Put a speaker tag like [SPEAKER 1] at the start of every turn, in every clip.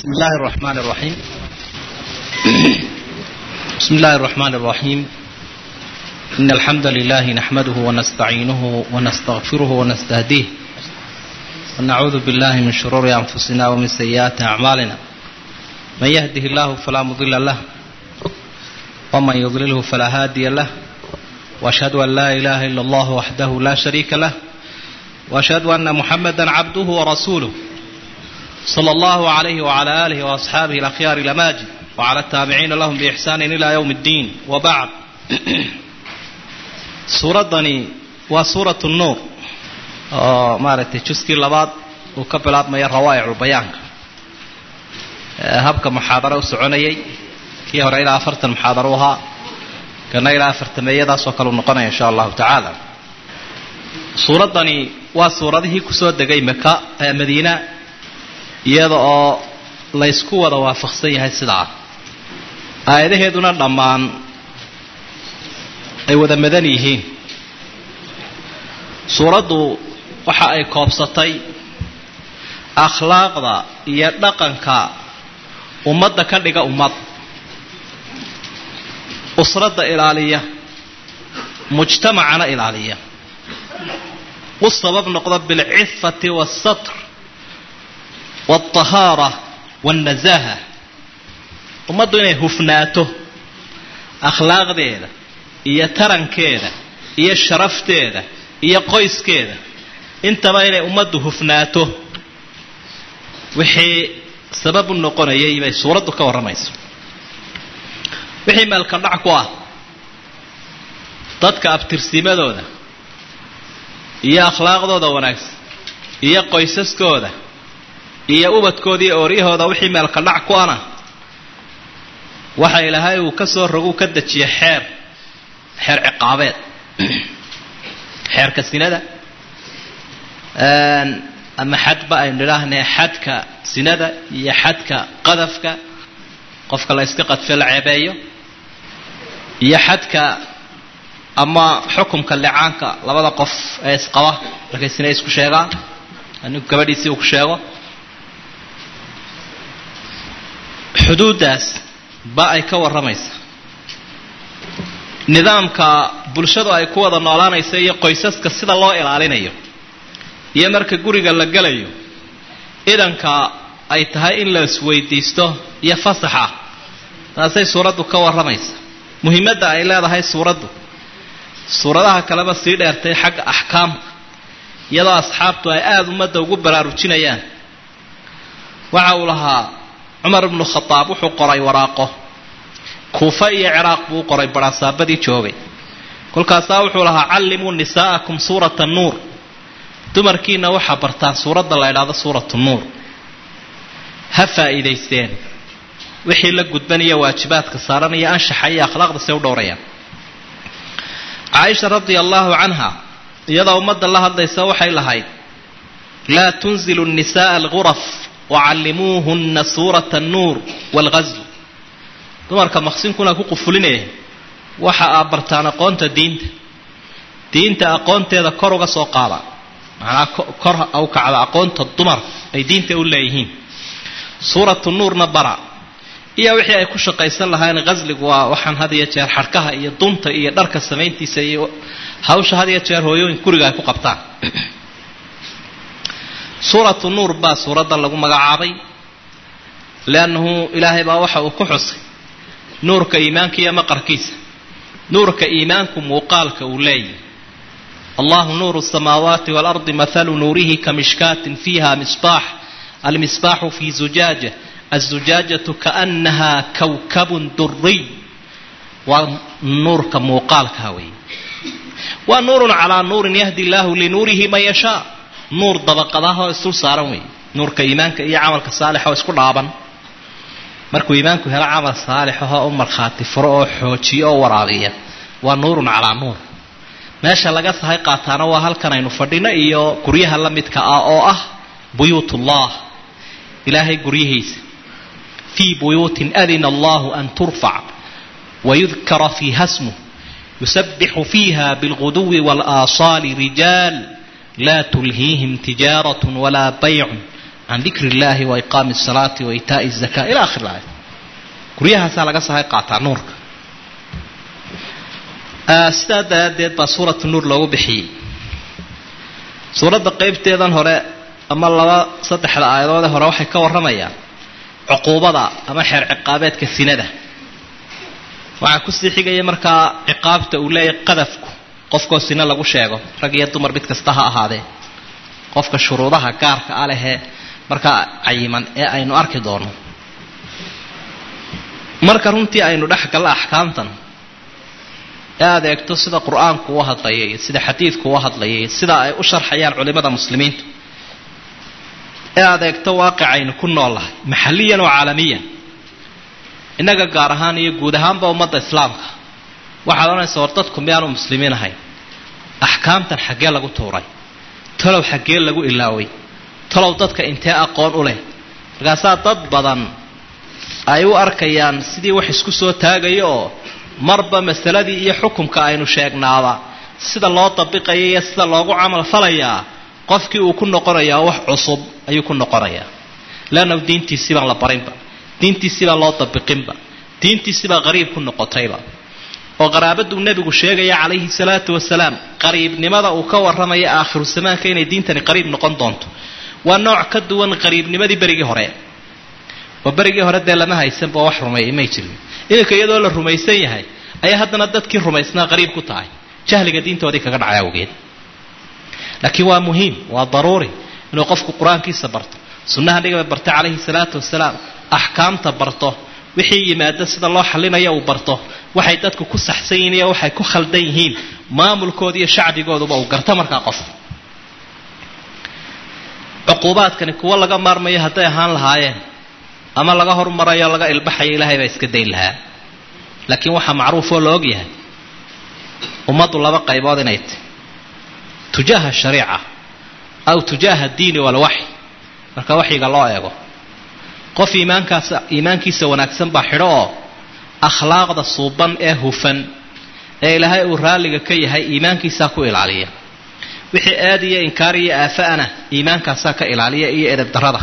[SPEAKER 1] بسم الله الرحمن الرحيم بسم الله الرحمن الرحيم إن الحمد لله نحمده ونستعينه ونستغفره ونستهديه ونعوذ بالله من شرور أنفسنا ومن سيئات أعمالنا من يهده الله فلا مضل له ومن يضلله فلا هادي له وأشهد أن لا إله إلا الله وحده لا شريك له وأشهد أن محمدا عبده ورسوله صلى الله عليه وعلى آله وأصحابه الأخيار الأماجد وعلى التابعين لهم بإحسان إلى يوم الدين وبعد suuradani waa suuratu nuur oo maaragtay juskii labaad uu ka bilaabmaya rawaa'iculbayaanka habka muxaadaro u soconayay kii hore ilaa afartan muxaadaro u ahaa kana ilaa afartameeyadaasoo kale u noqonaya insha allahu tacaala suuraddani waa suuradihii kusoo degay maka madiina iyada oo laysku wada waafaqsan yahay sidaa aayadaheeduna dhammaan ay wada madan yihiin suuraddu waxa ay koobsatay akhlaaqda iyo dhaqanka ummadda ka dhiga ummad usradda ilaaliya mujtamacana ilaaliya u sabab noqda bilcifati waasatr waltahaara waalnasaaha ummaddu inay hufnaato akhlaaqdeeda iyo tarankeeda iyo sharafteeda iyo qoyskeeda intaba inay ummaddu hufnaato wixii sabab u noqonayay bay suuraddu ka warramayso wixii meelka dhac ku ah dadka abtirsimadooda iyo akhlaaqdooda wanaagsan iyo qoysaskooda iyo ubadkooda iyo ooryahooda wixii meelka dhac ku ana waxa ilaahay uu ka soo rogu ka dejiya xeer xeer ciqaabeed xeerka sinada ama xadba aynu idhaahnay xadka sinada iyo xadka qadafka qofka la yska qadfe la ceebeeyo iyo xadka ama xukumka licaanka labada qof ee isqaba markay sina isku sheegaan ninku gabadhiisii uu ku sheego xuduuddaas ba ay ka warramaysa nidaamka bulshadu ay ku wada noolaanaysa iyo qoysaska sida loo ilaalinayo iyo marka guriga la gelayo idanka ay tahay in la isweydiisto iyo fasaxa taasay suuraddu ka warramaysa muhiimadda ay leedahay suuraddu suuradaha kaleba sii dheertay xagga axkaamka iyadoo asxaabtu ay aada ummadda ugu baraarujinayaan waxa uu lahaa cumar ibnu khadaab wuxuu qoray waraaqo kuufa iyo ciraaq buu u qoray barhaasaabadii joogay kolkaasaa wuxuu lahaa callimuu nisaa'akum suurata nuur dumarkiina waxaa bartaan suuradda la ydhaahdo suuratu nuur ha faa'iidaysteen wixii la gudbanaya waajibaadka saaranaya anshaxa iyo akhlaaqda say u dhowrayaan caaisha radia allaahu canha iyadoo ummadda la hadlaysa waxay lahayd laa tunzilu nisa'a alguraf wacallimuuhunna suurata annuur waalghasl dumarka maqsinkuna ku qufulinaya waxa aa bartaan aqoonta diinta diinta aqoonteeda kor uga soo qaada macnaa kor u kacda aqoonta dumar ay diinta u leeyihiin suuratu nuurna bara iyo wixii ay ku shaqaysan lahayn qasligu waa waxaan had iyo jeer xadhkaha iyo dunta iyo dharka samayntiisa iyo hawsha had iyo jeer hooyooyin guriga ay ku qabtaan suuratu nuur baa suuraddan lagu magacaabay leannahu ilaahay baa waxa uu ku xusay nuurka iimaanka iyo maqarkiisa nuurka iimaanku muuqaalka uu leeyahy allahu nuuru الsamaawaati waalardi mathalu nuurihi kamishkaatin fiiha misbaax almisbaaxu fi zujaaja aلzujaajatu kaأnaha kawkabun duriy waa nuurka muuqaalka wey waa nuurun calaa nuurin yahdi illaahu linuurihi man yashaa nuur dabaqadahoo isdul saaran wey nuurka iimaanka iyo camalka saalixoo isku dhaaban markuu iimaanku helo camal saalixahoo u markhaati furo oo xoojiyo oo waraabiya waa nuurun calaa nuur meesha laga sahay qaataana waa halkan aynu fadhino iyo guryaha la midka ah oo ah buyuutullah ilaahay guryihiisa fii buyuutin adina allahu an turfac wayudkara fiiha smuh yusabixu fiiha bilguduwi waalaasaali rijaal laa tulhiihim tijaarat walaa baycun can dikri illaahi wa iqaami asalaati wa itaai zaka ila akhir aaya guryahaasaa laga sahay qaataa nuurka sidaa daraaddeed baa suuratu nuur loogu bixiyey suuradda qeybteedan hore ama laba saddexda aayadoodee hore waxay ka warramayaan cuquubada ama xeer ciqaabeedka sinada waxaa kusii xigaya markaa ciqaabta uu leeyahay qadafku qofkoo sina lagu sheego rag iyo dumar mid kasta ha ahaadee qofka shuruudaha gaarka a lehee markaa cayiman ee aynu arki doono marka runtii aynu dhex galla axkaamtan ee aad eegto sida qur-aanku u hadlayay iyo sida xadiidku u hadlayay sida ay u sharxayaan culimada muslimiintu ee aad eegto waaqicaynu ku noolahay maxalliyan oo caalamiyan innaga gaar ahaan iyo guud ahaanba ummadda islaamka waxaad odhanaysa war dadku miyaanu muslimiin ahayn axkaamtan xaggee lagu tuuray talow xaggee lagu ilaaway talow dadka intee aqoon u leh markaasaa dad badan ay u arkayaan sidii wax isku soo taagaya oo marba masaladii iyo xukumka aynu sheegnaaba sida loo dabiqaya iyo sida loogu camal falayaa qofkii uu ku noqonayaa wax cusub ayuu ku noqonayaa leanna diintiisii baan la barinba diintiisii baan loo dabiqinba diintiisii baa qariib ku noqotayba oo qaraabaduu nebigu sheegaya calayhi salaatu wasalaam qariibnimada uu ka warramaya aakhiru zamaanka inay diintani qariib noqon doonto waa nooc ka duwan qariibnimadii berigii hore oo berigii hore dee lama haysanba wax rumeeyay may jirin iminka iyadoo la rumaysan yahay ayaa haddana dadkii rumaysnaa qariib ku tahay jahliga diintoodii kaga dhacay awgeed laakiin waa muhiim waa daruuri inuu qofku qur-aankiisa barto sunnaha nabiga barta calayhi salaatu wasalaam axkaamta barto wixii yimaado sida loo xalinaya uu barto waxay dadku ku saxsan yihiin iyo waxay ku khaldan yihiin maamulkooda iyo shacbigooduba uu garto markaa qof cuquubaadkani kuwo laga maarmayo hadday ahaan lahaayeen ama laga hormarayo laga ilbaxayo ilaahay baa iska dayn lahaa laakiin waxaa macruufoo la og yahay ummaddu laba qaybood inay tahy tujaaha shariica aw tujaaha diini walwaxy marka waxyiga loo eego qof iimaankaas iimaankiisa wanaagsan baa xidho oo akhlaaqda suuban ee hufan ee ilaahay uu raalliga ka yahay iimaankiisaa ku ilaaliya wixii aad iyo inkaar iyo aafa'ana iimaankaasaa ka ilaaliya iyo edab darrada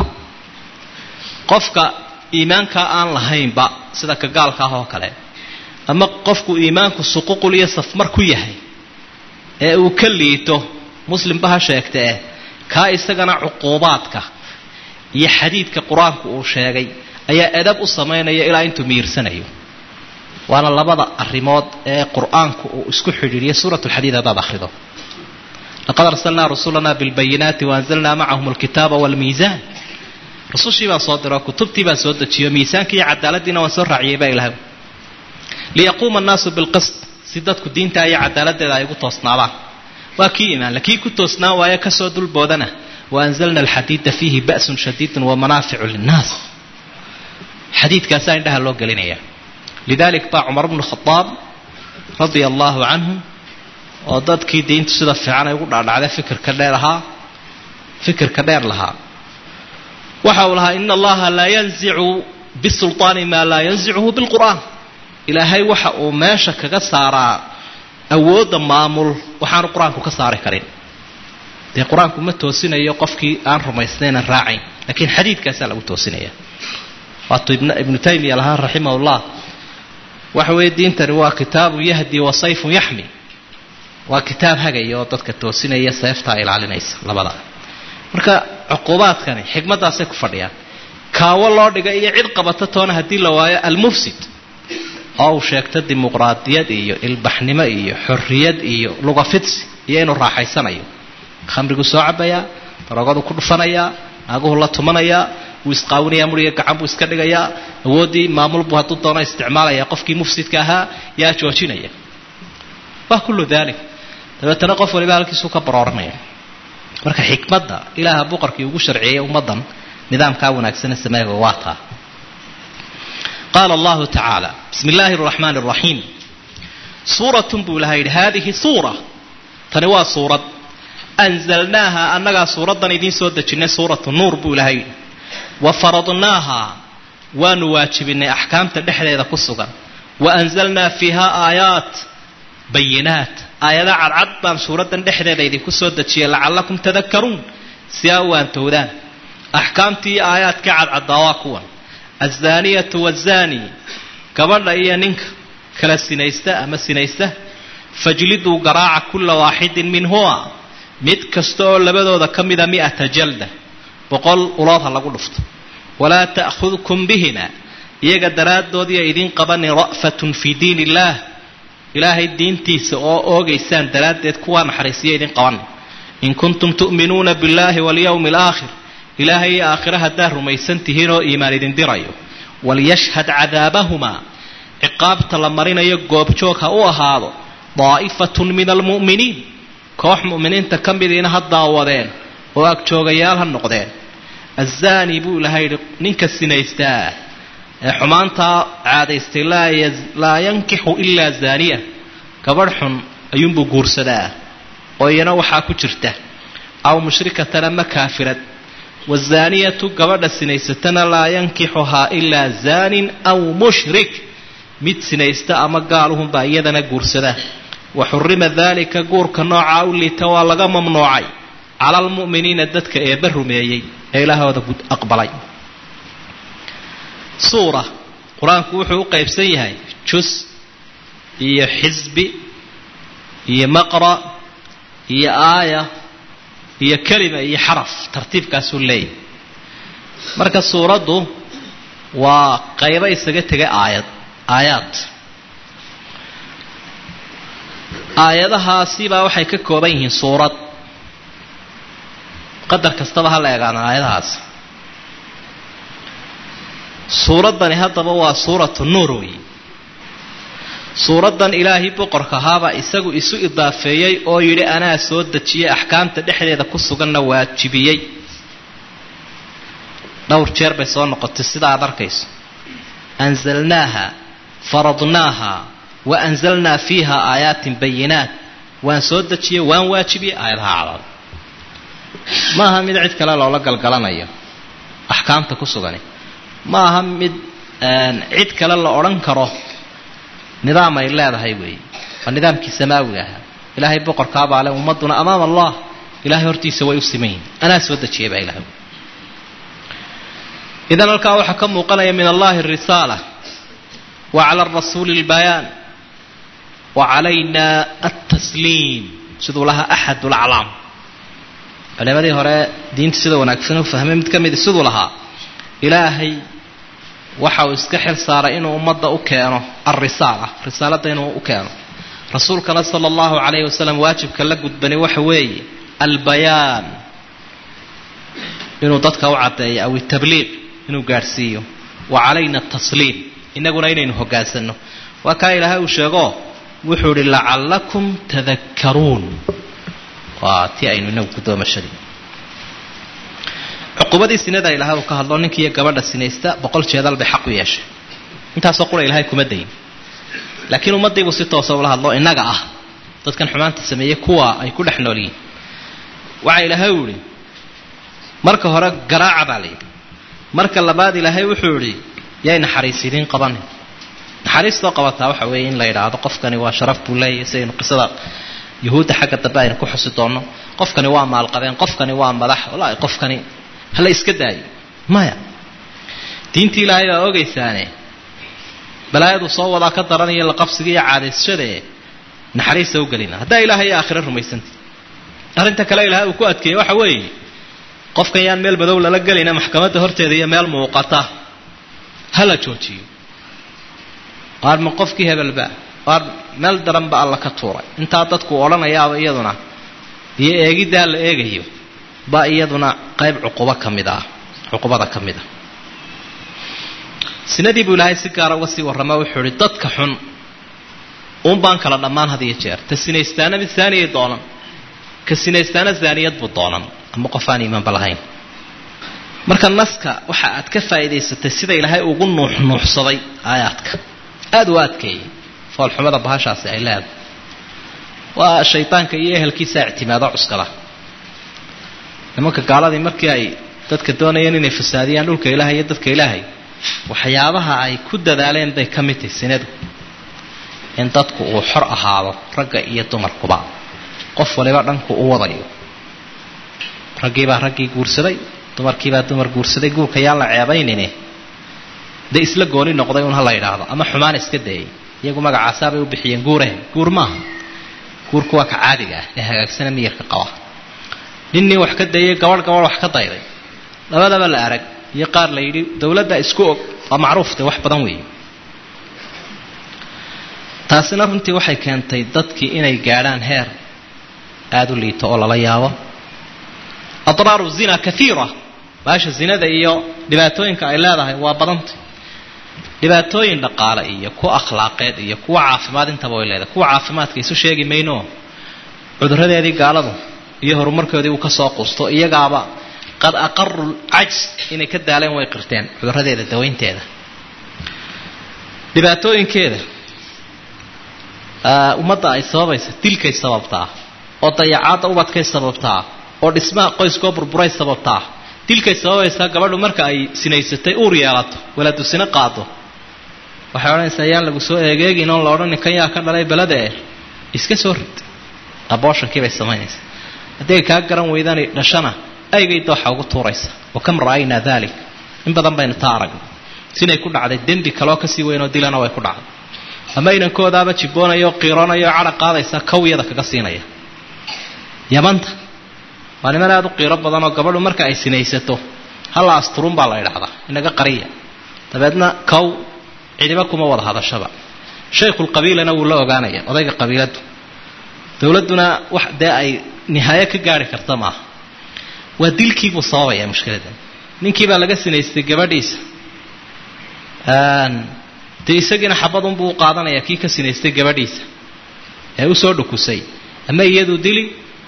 [SPEAKER 1] qofka iimaankaa aan lahaynba sida ka gaalka ah oo kale ama qofku iimaanku suququl iyo safmar ku yahay ee uu ka liito muslimba ha sheegtee kaa isagana cuquubaadka iyo xadiidka qur-aanku uu sheegay ayaa edab u samaynaya ilaa intuu miirsanayo waana labada arrimood ee qur-aanku uu isku xidhiidhiya suurat lxadiid haddaad akhrido laqad arsalnaa rusulana bilbayinaati waanzalnaa macahum alkitaaba waalmiisaan rusushii baan soo diro kutubtii baan soo dejiyo miisaanki iyo cadaaladiina waan soo raaciyay baa ilahay liyaquuma annaasu bilqist si dadku diinta iyo cadaaladdeeda ay ugu toosnaadaan waa kii imaan lakii ku toosnaan waayo kasoo dulboodana waanzalna alxadiida fiihi ba'sun shadiidun wamanaaficu linnaas xadiidkaasaa indhaha loo gelinaya lidalik baa cumar bnu khadaab radia allahu canhu oo dadkii diintu sida fiican ay ugu dhaadhacday fikirka dheer ahaa fikirka dheer lahaa waxa uu lahaa ina allaha laa yanzicu bisulطaani maa laa yanzicuhu bilqur'aan ilaahay waxa uu meesha kaga saaraa awoodda maamul waxaanu qur-aanku ka saari karin dee qur-aanku ma toosinayo qofkii aan rumaysnaynan raacayn lakiin xadiidkaasaa lagu toosinaya waatuu ibnu taymiya lahaa raximah llah waxa weeye diintani waa kitaabu yahdi wa sayfun yaxmi waa kitaab hagaya oo dadka toosinaya seeftaa ilaalinaysa labada marka cuquubaadkani xikmaddaasay ku fadhiyaan kaawo loo dhigay iyo cid qabata toona haddii la waayo almufsid oo uu sheegto dimuqraadiyad iyo ilbaxnimo iyo xorriyad iyo lugafidsi iyo inuu raaxaysanayo khamrigu soo cabayaa daroogadu ku dhufanayaa naaguhu la tumanayaa wuu isqaawinayaa muriga gacan buu iska dhigayaa awooddii maamul buu hadduu doono isticmaalaya qofkii mufsidka ahaa yaa joojinaya waa kullu dalik dabeetana qof waliba halkiisuu ka barooranaya marka xikmadda ilaaha boqorkii ugu sharciyey ummaddan nidaamkaa wanaagsane sameega waa taa qaala allahu tacaala bismi illaahi araxmaani araxiim suuratun buu ilaha yidhi haadihi suura tani waa suurad anzalnaaha annagaa suuraddan idiin soo dejinnay suuratu nuur buu ilaha yidhi wa faradnaaha waanu waajibinay axkaamta dhexdeeda ku sugan wa anzalnaa fiiha aayaat bayinaat aayada cadcad baan suuraddan dhexdeeda idinku soo dejiyay lacallakum tadakaruun si aa u waantowdaan axkaamtii aayaadka cadcaddaa waa kuwan azaaniyatu wazaani gabadha iyo ninka kala sinaysta ama sinaysta fajliduu garaaca kulla waaxidin minhuma mid kasta oo labadooda ka mida mi'ata jalda boqol ulood ha lagu dhufto walaa ta'khudkum bihima iyaga daraaddoodiya idiin qabanin ra'fatun fii diin illaah ilaahay diintiisa oo oogaysaan daraaddeed kuwaa naxariisiya idin qabanin in kuntum tu'minuuna billaahi walyawmi alaakhir ilaahay iyo aakhire haddaad rumaysan tihiin oo iimaan idin dirayo walyashhad cadaabahumaa ciqaabta la marinayo goobjoog ha u ahaado daa'ifatun min almu'miniin koox mu'miniinta ka midiina ha daawadeen oo agjoogayaal ha noqdeen azaani buu ilahay yidhi ninka sinaystaa ee xumaantaa caadaystay laa yankixu ilaa zaaniya gabadh xun ayuunbuu guursadaa oo iyana waxaa ku jirta aw mushrikatan ama kaafirad wazaaniyatu gabadha sinaysatana laa yankixuhaa ilaa zaanin aw mushrik mid sinaysta ama gaaluhunbaa iyadana guursada wa xurima daalika guurka noocaa u liita waa laga mamnuucay cala almu'miniina dadka eebba rumeeyey ee ilaahooda aqbalay suura qur-aanku wuxuu u qaybsan yahay jus iyo xisbi iyo maqra iyo aaya iyo kelima iyo xaraf tartiibkaasuu leeyahay marka suuraddu waa qaybo isaga tegay aayad aayaad aayadahaasibaa waxay ka kooban yihiin suurad qadar kastaba ha la eegaana aayadahaas suuraddani haddaba waa suuratu nuur weeye suuraddan ilaahay boqorka ahaabaa isagu isu idaafeeyey oo yidhi anaa soo dejiyey axkaamta dhexdeeda ku suganna waajibiyey dhowr jeer bay soo noqotay sida aad arkayso anzalnaaha faradnaaha wa anzalnaa fiiha aayaatin bayinaat waan soo dejiyey waan waajibiyey aayadaha cadad ma aha mid cid kale loola galgalanayo axkaamta ku sugani ma aha mid cid kale la odhan karo nidaam ay leedahay weeye waa nidaamkii samaawiga ahaa ilaahay boqorkaabaa le ummadduna amaama allah ilahay hortiisa way u siman yihin anaa soo dejiyay baa ilahay idan halkaa waxaa ka muuqanaya min allahi arisaala wa cala arasuuli albayaan wa calayna altasliim siduu lahaa axad laclaam culimadii hore diinta sida wanaagsan u fahmay mid ka midi siduu lahaa ilaahay waxa uu iska xil saaray inuu ummadda u keeno alrisaala risaaladda inuu u keeno rasuulkana sala allahu calayhi wasalam waajibka la gudbani waxa weeye albayaan inuu dadka u caddeeyo aw itabliiq inuu gaadhsiiyo wa calayna atasliim innaguna inaynu hoggaansanno waa kaa ilaahay uu sheego wuxuu idhi lacallakum tadakkaruun waa tii aynu inagu gudoomashadii cuqubadii sinada ilahay uu ka hadlo ninkiiyo gabadha sinaysta boqol jeedal bay xaq u yeeshay intaasoo qura ilahay kuma dayin laakiin ummaddiibuu si toosa ula hadlo innaga ah dadkan xumaanta sameeyey kuwa ay ku dhex nool yihiin waxa ilaahay u idhi marka hore garaaca baa la yidhi marka labaad ilaahay wuxuu idhi yay naxariis idiin qabanin naxariistoo qabataa waxa weeye in la yidhaahdo qofkani waa sharaf buu leeyahay sidaynu qisada yuhuudda xagga dambe aynu ku xusi doonno qofkani waa maalqabeen qofkani waa madax wallaahi qofkani hala iska daayo maya diintii ilaahay baa ogaysaane balaayadu soo wadaa ka daranaya laqabsiga iyo caadaysashadae naxariista u gelina haddaa ilaahay iyo aakhiro rumaysanta arrinta kale ilahay uu ku adkeeyey waxa weeye qofkan yaan meel madow lala gelayna maxkamadda horteeda iyo meel muuqata hala joojiyo waar ma qofkii hebelba waar meel daranba alla ka tuuray intaa dadku odhanayaaba iyaduna iyo eegiddaa la eegayo ba iyaduna qayb cuqubo ka mid ah cuqubada ka mid ah sinadii buu ilaahay si gaara uga sii warrama wuxuu ihi dadka xun uun baan kala dhammaan had iyo jeer ta sinaystaana mid saaniyay doonan ka sinaystaana zaaniyad buu doonan ama qof aan iimaanba lahayn marka naska waxa aad ka faa'iidaysatay sida ilaahay ugu nuuxnuuxsaday aayaadka aada u adkeeyey foolxumada bahashaasi ay leedahay waa shaydaanka iyo ehelkiisa ictimaado cuskada nimanka gaaladii markii ay dadka doonayeen inay fasaadiyaan dhulka ilaahay iyo dadka ilaahay waxyaabaha ay ku dadaaleen bay ka mid tahay sinadu in dadku uu xor ahaado ragga iyo dumarkuba qof waliba dhanku u wadayo raggiibaa raggii guursaday dumarkiibaa dumar guursaday guurka yaan la ceebaynine dee isla gooni noqday un ha la yidhaahdo ama xumaan iska dayay iyagu magacaasaabay u bixiyeen guurehen guur maaha guurku waa ka caadiga ah ee hagaagsana miyirka qaba ninnii wax ka dayay gabadh gabadh wax ka dayday labadaba la arag iyo qaar la yidhi dowladda isku og waa macruufte wax badan weeye taasina runtii waxay keentay dadkii inay gaadhaan heer aada u liito oo lala yaabo adraaru zina kaiira baasha zinada iyo dhibaatooyinka ay leedahay waa badantay dhibaatooyin dhaqaale iyo kuwa akhlaaqeed iyo kuwa caafimaad intaba way leedahay kuwa caafimaadka isu sheegi mayno cuduradeedii gaaladu iyo horumarkoodii uu kasoo qusto iyagaaba qad aqaru lcajs inay ka daaleen way qirteen cuduradeeda dawaynteeda dhibaatooyinkeeda ummadda ay sababaysa dilkay sababtaa oo dayacaadda ubadkay sababtaa oo dhismaha qoyskoo burburay sababtaa dilkay sababaysaa gabadhu marka ay sinaysatay uur yeelato walaadu sino qaado waxay odhanaysaa yaan lagu soo eegeegin oon la odhanin kan yaa ka dhalay belada eh iska soo rid abooshankii bay samaynaysaa haddii ay kaa garan weydaan dhashana aygay dooxa ugu tuuraysa wa kam ra'aynaa dalik in badan baynu taa aragnay sinay ku dhacday dembi kaloo kasii weynoo dilana way ku dhacday ama inankoodaaba jibboonayo qiironayo cadha qaadaysa kawyada kaga siinaya yamanta waa niman aada u qiiro badanoo gabadhu marka ay sinaysato halla asturun baa la idhaahdaa inaga qariya dabeedna kow cidiba kuma wada hadashaba shaykhulqabiilana wuu la ogaanaya odayga qabiiladu dowladduna wax dee ay nihaayo ka gaari karta maaha waa dilkiibuu sababaya mushkiladan ninkiibaa laga sinaystay gabadhiisa dee isagiina xabadunbuu u qaadanaya kii ka sinaystay gabadhiisa ee usoo dhukusay ama iyaduu dili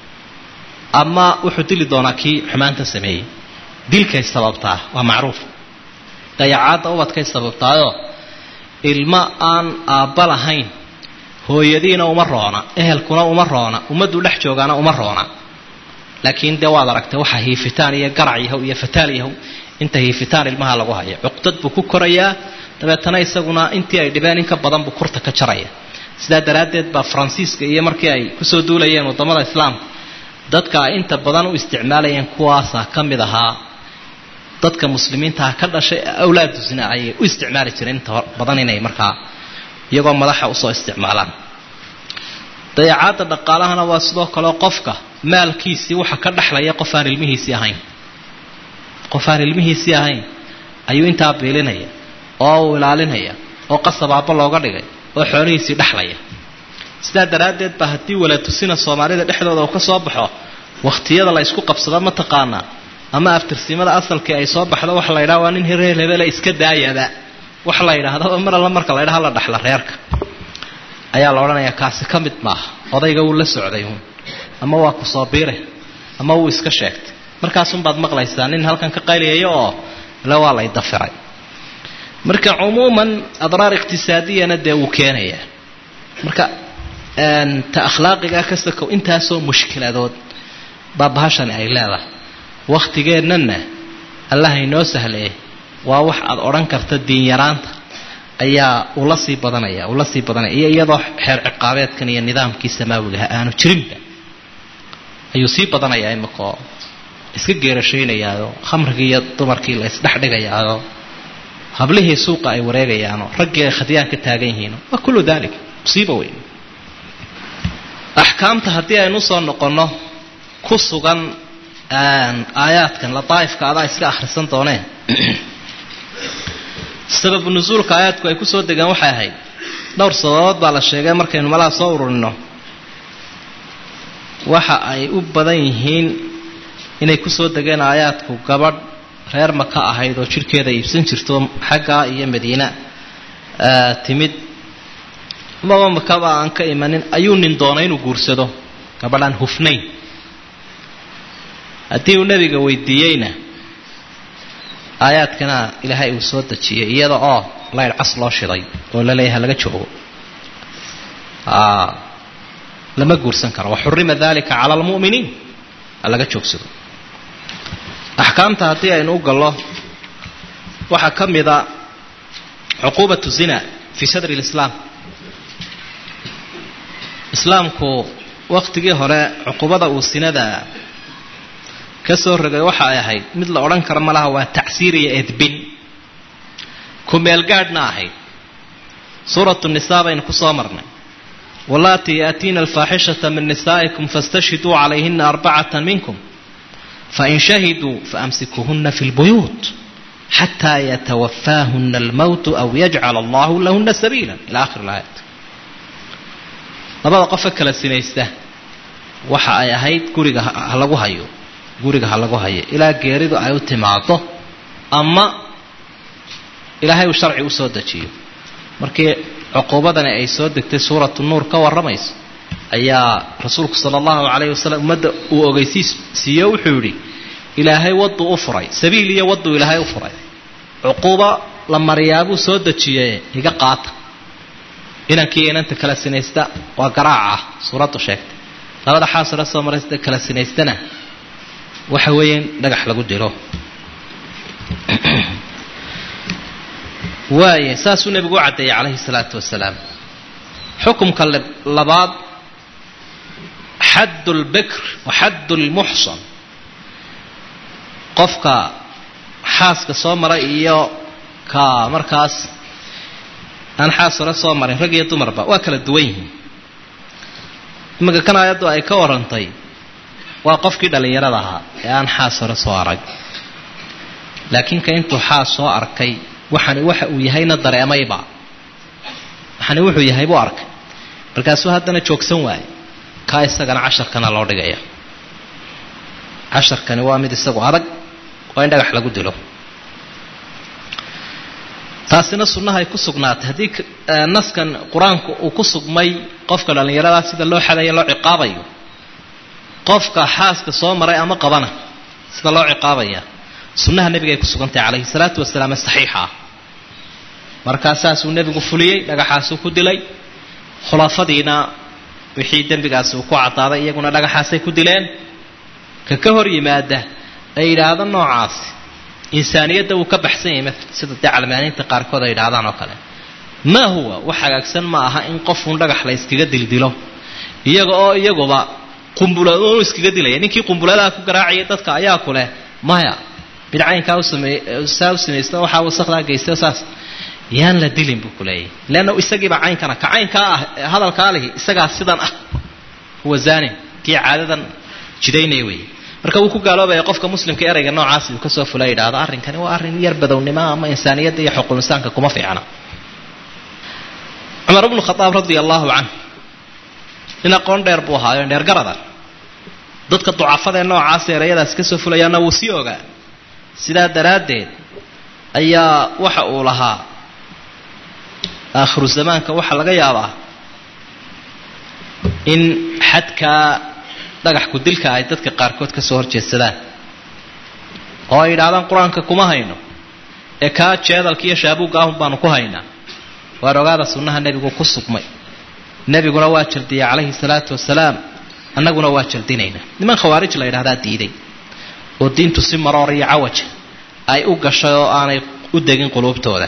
[SPEAKER 1] ama wuxuu dili doonaa kii xumaanta sameeyey dilkay sababtaa waa macruuf dayacaadda ubadkay sababtaayoo ilmo aan aabba lahayn hooyadiina uma roona ehelkuna uma roona ummaddu dhex joogaana uma roona laakiin dee waad aragtay waxa hiifitaan iyo garac yahow iyo fataal yahow inta hiifitaan ilmaha lagu hayo cuqdad buu ku korayaa dabeetana isaguna intii ay dhibeen in ka badan buu kurta ka jaraya sidaa daraaddeed baa faransiiska iyo markii ay kusoo duulayeen waddamada islaamka dadka ay inta badan u isticmaalayeen kuwaasaa ka mid ahaa dadka muslimiintaha ka dhashay awlaadu zina ayay u isticmaali jireen inta badan inay markaa iyagoo madaxa usoo isticmaalaan dayacaadda dhaqaalahana waa sidoo kaleo qofka maalkiisii waxa ka dhexlaya qof aan ilmihiisii ahayn qof aan ilmihiisii ahayn ayuu intaa biilinaya oo uu ilaalinaya oo qasabaaba looga dhigay oo xoolihiisii dhexlaya sidaa daraaddeed ba haddii walatusina soomaalida dhexdooda uu ka soo baxo wakhtiyada la isku qabsado mataqaanaa ama aftirsimada asalkii ay soo baxdo waxa la yidhaha waa nin hireer hebele iska daayaba waxa la yidhaahdo mar alla marka la ydhaha la dhexla reerka ayaa la odhanayaa kaasi ka mid maaha odayga wuu la socday uun ama waa ku soo biire ama wuu iska sheegtay markaasunbaad maqlaysaa nin halkan ka qayliyayo oo ile waa lay dafiray marka cumuuman adraar iqtisaadiyana dee wuu keenayaa marka ta akhlaaqigaa ka sakow intaasoo mushkiladood baa bahashani ay leedahay wakhtigeennana allaha inoo sahlee waa wax aad odhan karta diin yaraanta ayaa ula sii badanaya ula sii badanaya iyo iyadoo xeer ciqaabeedkan iyo nidaamkii samaawigaha aanu jirinba ayuu sii badanayaa imikaoo iska geerashaynayaao khamrigii iyo dumarkii la isdhexdhigayaao hablihii suuqa ay wareegayaano raggii ay khadyaan ka taagan yihiino waa kullu dalik musiiba weyn axkaamta haddii aynu usoo noqonno ku sugan aayaadkan lataaifka adaa iska akhrisan dooneen sababu nusuulka aayaadku ay kusoo degaan waxay ahayd dhowr sababood baa la sheegay markaynu malaha soo ururino waxa ay u badan yihiin inay kusoo degeen aayaadku gabadh reer maka ahayd oo jidhkeeda iibsan jirto xaggaa iyo madiina timid amaba makaba aan ka imanin ayuu nin doonay inuu guursado gabadhaan hufnayn haddii uu nebiga weydiiyeyna aayaadkana ilaahay uu soo dejiyey iyada oo layr cas loo shiday oo la leeyahay laga joogo lama guursan karo waxurima dalika cala almu'miniin ha laga joogsado axkaamta haddii aynu u gallo waxaa ka mida cuquubatu zina fii sadri lislaam islaamku wakhtigii hore cuqubada uu sinada ka soo rogay waxa ay ahayd mid la odhan karo malaha waa tacsiir iyo edbin kumeelgaadhna ahayd suuratu nisaa baynu ku soo marnay wallaatii yaatiina alfaaxishata min nisaa'ikum fastashhiduu calayhina arbacata minkum fain shahiduu faamsikuuhuna fi lbuyuut xataa yatawafaahuna almowtu aw yajcala allahu lahuna sabiila ila akhir laayat labada qofe kala sinaysta waxa ay ahayd guriga ha lagu hayo guriga ha lagu hayo ilaa geeridu ay u timaado ama ilaahay uu sharci usoo dejiyo markii cuquubadani ay soo degtay suuratu nuur ka warramayso ayaa rasuulku sala allahu calayhi wasalam ummadda uu ogeysiis siiyo wuxuu yidhi ilaahay wadduu u furay sabiil iyo wadduu ilaahay u furay cuquubo la mariyaabuu soo dejiye iga qaata inankii inanta kala sinaysta waa garaaca ah suuraddu sheegtay labada xaasila soo maraysta kala sinaystana waxa weeye in dhagax lagu dilo waaya saasuu nebigu u caddeeyey calayhi salaatu wasalaam xukumka labaad xadd lbikr wa xadd lmuxsan qofka xaaska soo maray iyo ka markaas aan xaas hore soo marin rag iyo dumarba waa kala duwan yihiin iminka kan aayaddu ay ka warantay waa qofkii dhallinyarada ahaa ee aan xaas hore soo arag laakiin ka intuu xaas soo arkay waxani waxa uu yahayna dareemayba waxani wuxuu yahay buu arkay markaasuu haddana joogsan waaye kaa isagana casharkana loo dhigaya casharkani waa mid isagu adag waa in dhagax lagu dilo taasina sunnahay ku sugnaatay haddii naskan qur-aanku uu ku sugmay qofka dhallinyaradaa sida loo xadaya loo ciqaabayo qofka xaaska soo maray ama qabana sida loo ciqaabaya sunnaha nebiga ay ku sugantahay calayhi salaatu wasalaam ee saxiixa ah markaa saasuu nebigu fuliyey dhagaxaasuu ku dilay khulafadiina wixii dembigaasi uu ku cadaaday iyaguna dhagaxaasay ku dileen ka ka hor yimaada ay yidhaahdo noocaasi insaaniyadda wuu ka baxsan yahay maala sida dee calmaaniinta qaarkood ay yidhahdaan oo kale maa huwa wax hagaagsan ma aha in qofuun dhagax la iskaga dildilo iyaga oo iyaguba qumbulado iskaga dilaya ninkii qumbuladaha ku garaacayay dadka ayaa ku leh maya bidcaynkaa usameey saa u samaysta waxaa wasakdaa geysta saas yaan la dilin buu kuleeyahy leanna isagiiba caynkana ka caynkaa ah hadalkaa lihi isagaa sidan ah huwa zanin kii caadadan jidaynaya weeye marka wuu ku gaaloobaya qofka muslimka erayga noocaasi uu kasoo fula yidhaahdo arrinkani waa arrin yar badownimo ama insaaniyadda iyo xuquul insaanka kuma fiicna cumar bnu khadaab radia allahu canh nin aqoon dheer buu ahaayo dheergarada dadka ducafada ee noocaas erayadaasi kasoo fulayaana wuu sii ogaa sidaa daraaddeed ayaa waxa uu lahaa aakhiru zamaanka waxaa laga yaabaa in xadkaa dhagax ku-dilka ay dadka qaarkood ka soo horjeedsadaan oo ay yidhaahdaan qur-aanka kuma hayno ee kaa jeedalka iyo shaabuugga ahun baanu ku haynaa waar ogaada sunnaha nebigu ku sugmay nebiguna waa jaldiyay calayhi salaatu wasalaam annaguna waa jaldinaynaa niman khawaarij la yidhahdaa diiday oo diintu si maroor iyo cawaja ay u gashay oo aanay u degin quluubtooda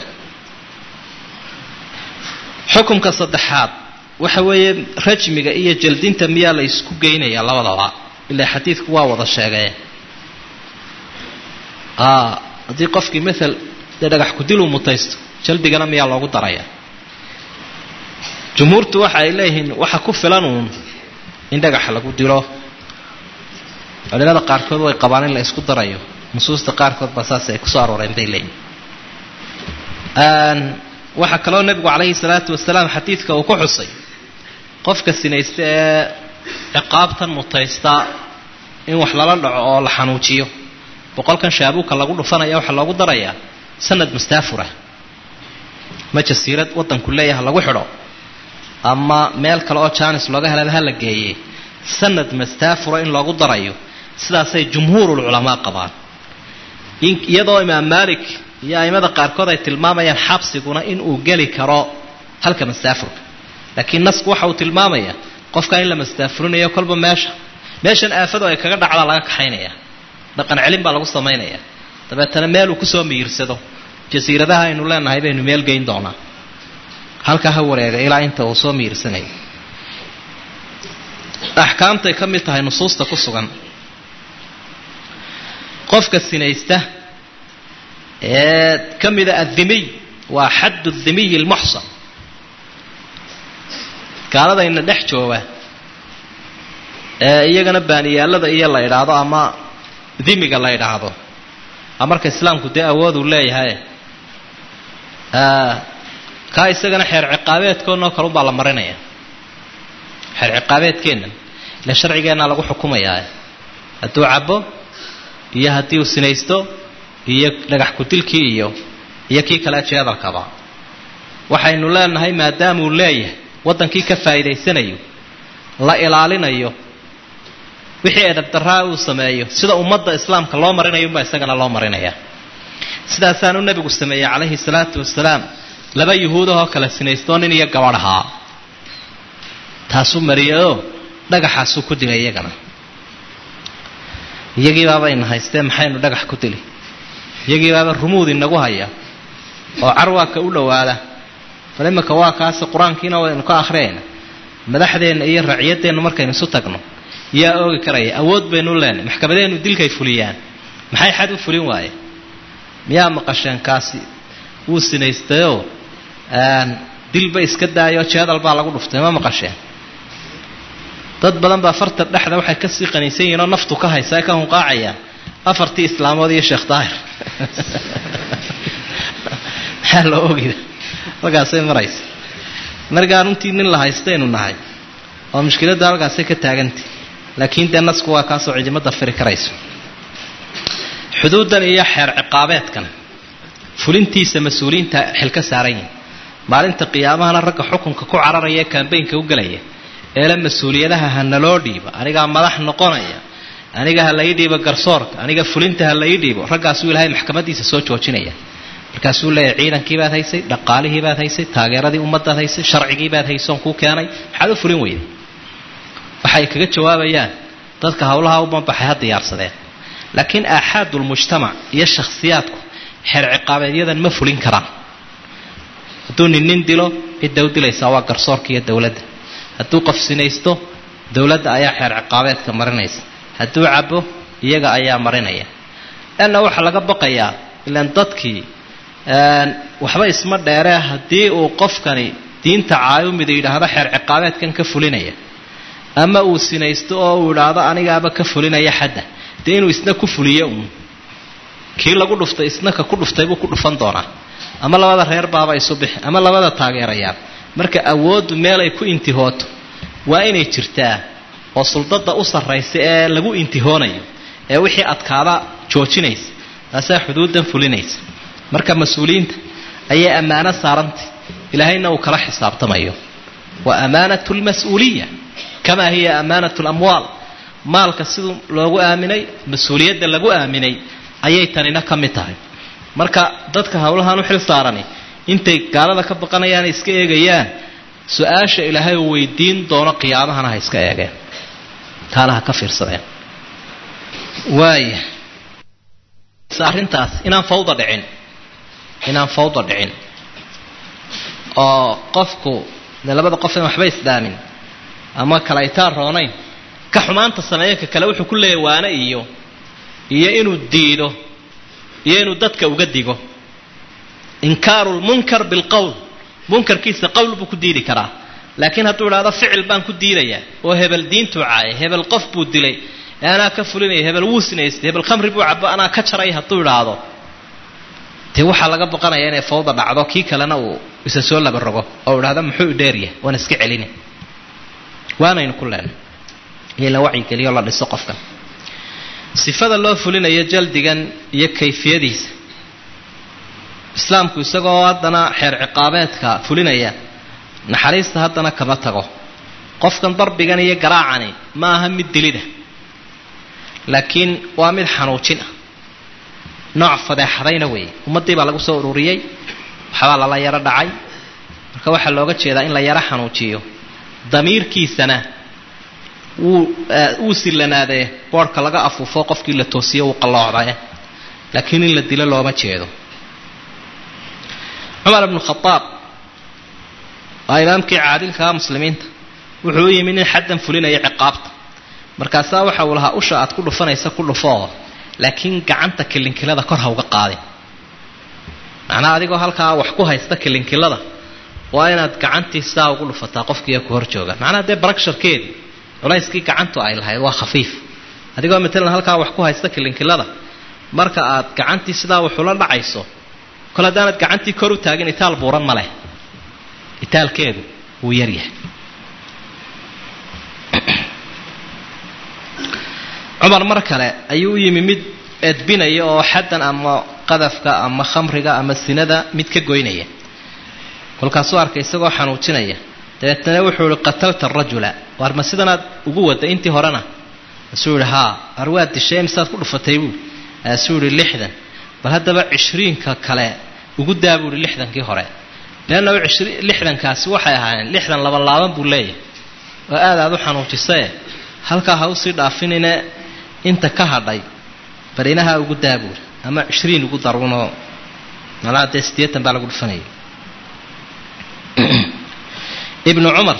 [SPEAKER 1] xukumka saddexaad waxa weeye rajmiga iyo jaldinta miyaa la isku geynaya labadaba ilaa xadiidku waa wada sheegee haddii qofkii maal dee dhagax kudiluu mutaysto jaldigana miyaa loogu daraya jumhuurtu waxa ay leeyihiin waxa ku filan uun in dhagaxa lagu dilo culimada qaarkood way qabaan in la isku darayo nusuusta qaarkood baa saas ay kusoo arooreen bay leeyihin waxaa kaloo nebigu calayhi salaatu wasalaam xadiidka uu ku xusay qofka sinaysta ee ciqaabtan mutaysta in wax lala dhaco oo la xanuujiyo boqolkan shaabuuka lagu dhufanaya waxaa loogu darayaa sanad mustaafura ma jasiirad waddanku leeyaha lagu xidho ama meel kale oo jaanis looga helaba ha la geeye sanad mustaafura in loogu darayo sidaasay jumhuurulculamaa qabaan iyadoo imaam maalik iyo aimada qaarkood ay tilmaamayaan xabsiguna inuu geli karo halka mastaafurka laakiin nasku waxa uu tilmaamaya qofka in la mastaafurinayo kolba meesha meeshan aafadu ay kaga dhacdaa laga kaxaynaya dhaqan celin baa lagu samaynaya dabeetana meel uu kusoo miyirsado jasiiradaha aynu leenahay baynu meel geyn doonaa halkaa ha wareega ilaa inta uu soo miyirsanayo axkaamtay ka mid tahay nusuusta ku sugan qofka sinaysta ee ka mida addimiy waa xaddu dhimiyi almuxsan gaaladayna dhex jooga ee iyagana baaniyaalada iyo la idhaahdo ama dimiga la idhaahdo marka islaamku dee awood uu leeyahay kaa isagana xeer ciqaabeedkoonoo kale unbaa la marinaya xeer ciqaabeedkeennan ila sharcigeenna lagu xukumayaa hadduu cabo iyo haddii uu sinaysto iyo dhagax kudilkii iyo iyo kii kale jeedalkaba waxaynu leenahay maadaamuu leeyahay waddankii ka faa'iidaysanayo la ilaalinayo wixii edabdaraa uu sameeyo sida ummadda islaamka loo marinayo unbaa isagana loo marinaya sidaasaanu nebigu sameeyey calayhi salaatu wasalaam laba yuhuudahoo kala sinaystoo nin iyo gabadh ahaa taasuu mariyayoo dhagaxaasuu ku dilay iyagana iyagiibaabayna haystee maxaynu dhagax ku dili iyagiibaaba rumuud inagu haya oo carwaaka u dhowaada bal iminka waa kaasi qur-aankiina waynu ka akhriyayna madaxdeenna iyo raciyaddeennu markaynu isu tagno yaa oogi karaya awood baynu leenay maxkamadeennu dilkay fuliyaan maxay xad u fulin waaye miyaa maqasheen kaasi wuu sinaystayoo dilba iska daayoo jeedal baa lagu dhuftay ma maqasheen dad badan baa farta dhexda waxay kasii qaniisan yihiin oo naftu ka haysa ka hunqaacayaan afartii islaamood iyo sheekh daahir maxaa loo ogida halkaasay maraysa markaa runtii nin la haystaynu nahay oo mushkiladda halkaasay ka taagantay laakiin dee nasku waa kaasoo cidimada firi karayso xuduuddan iyo xeer ciqaabeedkan fulintiisa mas-uuliyiinta xil ka saaran yihin maalinta qiyaamahana ragga xukunka ku cararaya ee kambaynka u gelaya eele mas-uuliyadaha ha naloo dhiibo anigaa madax noqonaya aniga ha lai dhiibo garsoorka aniga fulinta ha lai dhiibo raggaasuu ilaahay maxkamadiisa soo joojinaya markaasuu leeyahy ciidankii baad haysay dhaqaalihii baad haysay taageeradii ummaddaad haysay sharcigii baad haysoon kuu keenay maxaad u fulin weyday waxay kaga jawaabayaan dadka howlaha u banbaxay ha diyaarsadeen laakiin aaxaadulmujtamac iyo shakhsiyaadku xeer ciqaabeedyadan ma fulin karaan hadduu nin nin dilo cidda u dilaysaa waa garsoorka iyo dowladda hadduu qof sinaysto dowladda ayaa xeer ciqaabeedka marinaysa hadduu cabo iyaga ayaa marinaya leanna waxaa laga baqayaa ilaan dadkii waxba isma dheeree haddii uu qofkani diinta caayumida yidhaahdo xeer ciqaabeedkan ka fulinaya ama uu sinaysto oo uu idhaahdo anigaaba ka fulinaya xadda dee inuu isna ku fuliyo uun kii lagu dhuftay isna ka ku dhuftay buu ku dhufan doonaa ama labada reer baaba isu bixi ama labada taageerayaal marka awooddu meel ay ku intihooto waa inay jirtaa oo suldada u sarraysa ee lagu intihoonayo ee wixii adkaada joojinaysa taasaa xuduuddan fulinaysa marka mas-uuliyiinta ayay ammaano saarantay ilaahayna uu kala xisaabtamayo wa amaanatu lmas-uuliya kamaa hiya amaanatu lamwaal maalka siduu loogu aaminay mas-uuliyadda lagu aaminay ayay tanina ka mid tahay marka dadka howlahan u xil saarani intay gaalada ka baqanayaan iska eegayaan su-aasha ilaahay uu weydiin doono qiyaamahana ha iska eegeen taana ha ka fiirsadeen waaya arrintaas inaan fawda dhicin inaan fawda dhicin oo qofku dee labada qof in waxba isdhaamin ama kale aytaan roonayn ka xumaanta sameeya ka kale wuxuu ku leeyahy waane iyo iyo inuu diido iyo inuu dadka uga digo inkaaru lmunkar bilqowl munkarkiisa qowl buu ku diidi karaa laakiin hadduu idhahdo ficil baan ku diidayaa oo hebel diintuu caayay hebel qof buu dilay ee anaa ka fulinaya hebel wuu sinaystay hebel khamri buu cabo anaa ka jaray hadduu idhaahdo dee waxaa laga baqanaya inay fawda dhacdo kii kalena uu isa soo laba rogo oo idhahdo muxuu idheeryahay waan iska celina waanaynu ku leenay iyo la wacyigeliyo la dhiso qofkan sifada loo fulinayo jaldigan iyo kayfiyadiisa islaamku isagoo haddana xeer ciqaabeedka fulinaya naxariista haddana kama tago qofkan darbigan iyo garaacani ma aha mid dilida laakiin waa mid xanuujin ah nooc fadeexadayna weeye ummaddii baa lagu soo ururiyey waxbaa lala yaro dhacay marka waxaa looga jeedaa in la yaro xanuujiyo damiirkiisana wuu wuu sillanaadee boodhka laga afuufo qofkii la toosiyo wuu qalloocdae laakiin in la dilo looma jeedo cumar ibnu khadaab waa imaamkii caadilkaa muslimiinta wuxuu u yimi nin xaddan fulinaya ciqaabta markaasaa waxa uu lahaa usha aad ku dhufanaysa ku dhufoo laakiin gacanta kilinkilada kor ha uga qaadin macnaha adigoo halkaa wax ku haysta kilinkilada waa inaad gacantii sidaa ugu dhufataa qofkiiyo ku hor jooga macnaha dee baragsharkeedii culayskii gacantu ay lahayd waa khafiif adigoo matalan halkaa wax ku haysta kilinkilada marka aad gacantii sidaa waxula dhacayso kol haddaanad gacantii kor u taagin itaal buuran ma leh itaalkeedu wuu yaryahay cumar mar kale ayuu u yimi mid edbinaya oo xaddan ama qadafka ama khamriga ama sinada mid ka goynaya kolkaasuu arkay isagoo xanuujinaya dabeetana wuxuu ihi qatalta arajula waar ma sidanaad ugu wada intii horena asuu yihi haa waar waad dishay misaad ku dhufatay buui asuu yihi lixdan bal haddaba cishriinka kale ugu daa buu ihi lixdankii hore leanna lixdankaasi waxay ahaayeen lixdan laban laaban buu leeyahay oo aad aad u xanuujisae halkaa ha usii dhaafinine inta ka hadhay barinaha ugu daa buuri ama cishriin ugu darunoo malaa dee siddeetan baa lagu dhufanaya ibnu cumar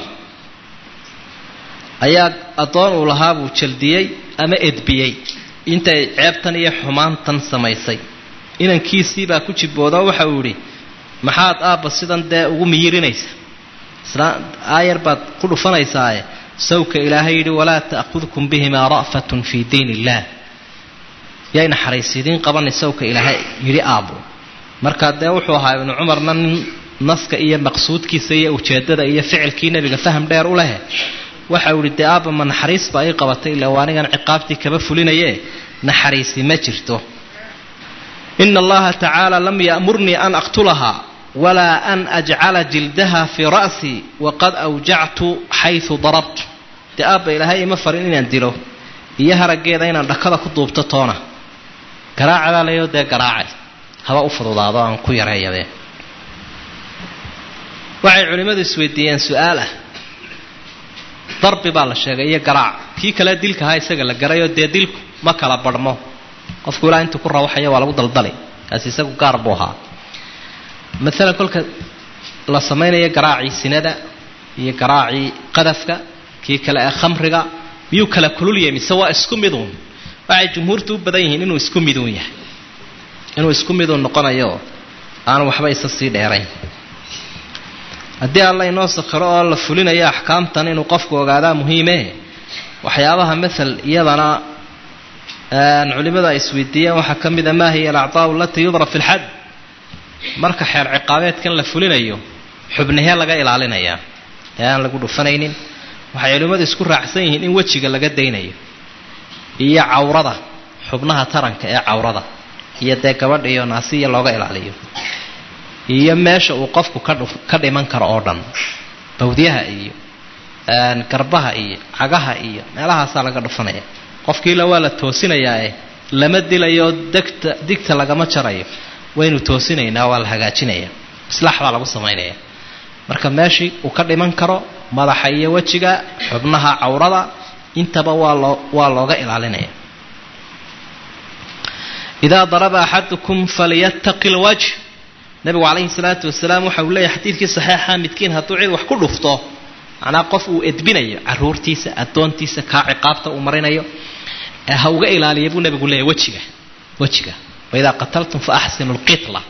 [SPEAKER 1] ayaa addoon uu lahaa buu jaldiyey ama edbiyey intay ceebtan iyo xumaantan samaysay inankiisiibaa ku jiboodo waxa uu yidhi maxaad aabba sidan dee ugu miyirinaysa isla aayar baad ku dhufanaysaaye sawka ilaahay yidhi walaa ta'khudkum bihimaa ra'fatun fii diin illaah yay naxariisidiin qabani sawka ilaahay yidhi aabbo markaa dee wuxuu ahaa ibnu cumarna nin naska iyo maqsuudkiisa iyo ujeeddada iyo ficilkii nebiga faham dheer u lehe waxa uu yihi dee aabba ma naxariis baa ii qabatay ila waa anigan ciqaabtii kaba fulinaye naxariisi ma jirto ina allaha tacaala lam ya'murnii an aqtulahaa walaa an ajcala jildaha fii ra'sii waqad awjactu xaysu darabtu dee aabba ilaahay ima farin inaan dilo iyo haraggeeda inaan dhakada ku duubto toona garaacadaa layo dee garaacay haba u fududaado aan ku yareeyadee waxay culimmadu isweydiiyeen su-aal ah darbi baa la sheegay iyo garaac kii kale dilka ahaa isaga la garayoo dee dilku ma kala barhmo qofku ilaa intuu ku rawaxaya waa lagu daldali kaasi isagu gaar buu ahaa maalan kolka la samaynayo garaacii sinada iyo garaacii qadafka kii kale ee khamriga miyuu kala kululyahay mise waa isku miduun waxay jumhuurtu u badan yihiin inuu isku miduun yahay inuu isku miduun noqonayo aanu waxba isa sii dheerayn haddii alla inoo sakhiro oo la fulinayo axkaamtan inuu qofku ogaadaa muhiime waxyaabaha maal iyadana culimadu ay isweydiiyeen waxaa ka mida maa hiya alacdaau alatii yudrab fi lxad marka xeer ciqaabeedkan la fulinayo xubnahee laga ilaalinayaa ee aan lagu dhufanaynin waxay culimmadu isku raacsan yihiin in wejiga laga daynayo iyo cawrada xubnaha taranka ee cawrada iyo dee gabadha iyo naasiya looga ilaaliyo iyo meesha uu qofku ka dhiman karo oo dhan bawdyaha iyo garbaha iyo cagaha iyo meelahaasaa laga dhufanaya qofkiila waa la toosinayaae lama dilayo degta digta lagama jarayo waynu toosinaynaa waa la hagaajinaya islaax baa lagu samaynaya marka meeshii uu ka dhiman karo madaxa iyo wejiga xubnaha cawrada intaba waa loo waa looga ilaalinaya idaa daraba axadukum falyattaqi lwajh nabigu calayhi salaatu wasalaam waxa uu leeyahy xadiidkii saxiixa midkiin hadduu cid wax ku dhufto macnaa qof uu edbinayo caruurtiisa addoontiisa kaa ciqaabta uu marinayo ha uga ilaaliya buu nabigu leeyahy wejiga wejiga waidaa qataltum fa axsinu lqitla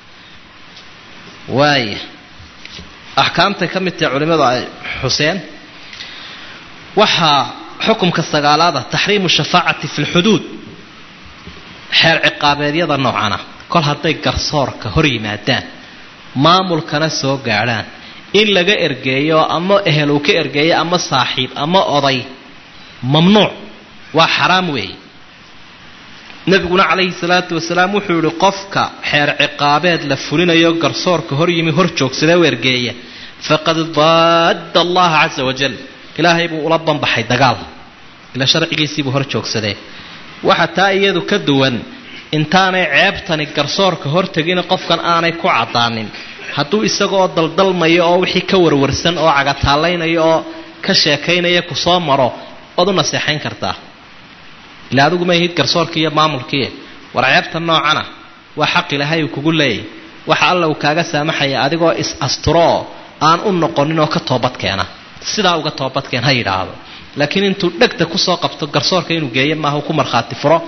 [SPEAKER 1] waaya axkaamtay ka mid tahay culimmadu ay xuseen waxaa xukumka sagaalaada taxriimu shafaacati fi lxuduud xeer ciqaabeedyada noocana kol hadday garsoorka hor yimaadaan maamulkana soo gaadhaan in laga ergeeyo ama ehel uu ka ergeeyo ama saaxiib ama oday mamnuuc waa xaraam weeye nebiguna calayhi salaatu wasalaam wuxuu yihi qofka xeer ciqaabeed la fulinayo garsoorka hor yimi hor joogsadee u ergeeya faqad daadda allaha casa wajal ilaahay buu ula banbaxay dagaal ila sharcigiisiibuu hor joogsadee waxa taa iyadu ka duwan intaanay ceebtani garsoorka hortegin qofkan aanay ku caddaanin hadduu isagaoo daldalmayo oo wixii ka warwarsan oo cagataallaynaya oo ka sheekaynaya ku soo maro waad u naseexayn kartaa ila adigu ma ihid garsoorkii iyo maamulkii war ceebta noocana waa xaq ilaahay uu kugu leeyay waxa alla uu kaaga saamaxaya adigoo is asturoo aan u noqonin oo ka toobadkeena sidaa uga toobadkeen ha yidhaahdo laakiin intuu dhegta kusoo qabto garsoorka inuu geeyo maaha ku markhaati furo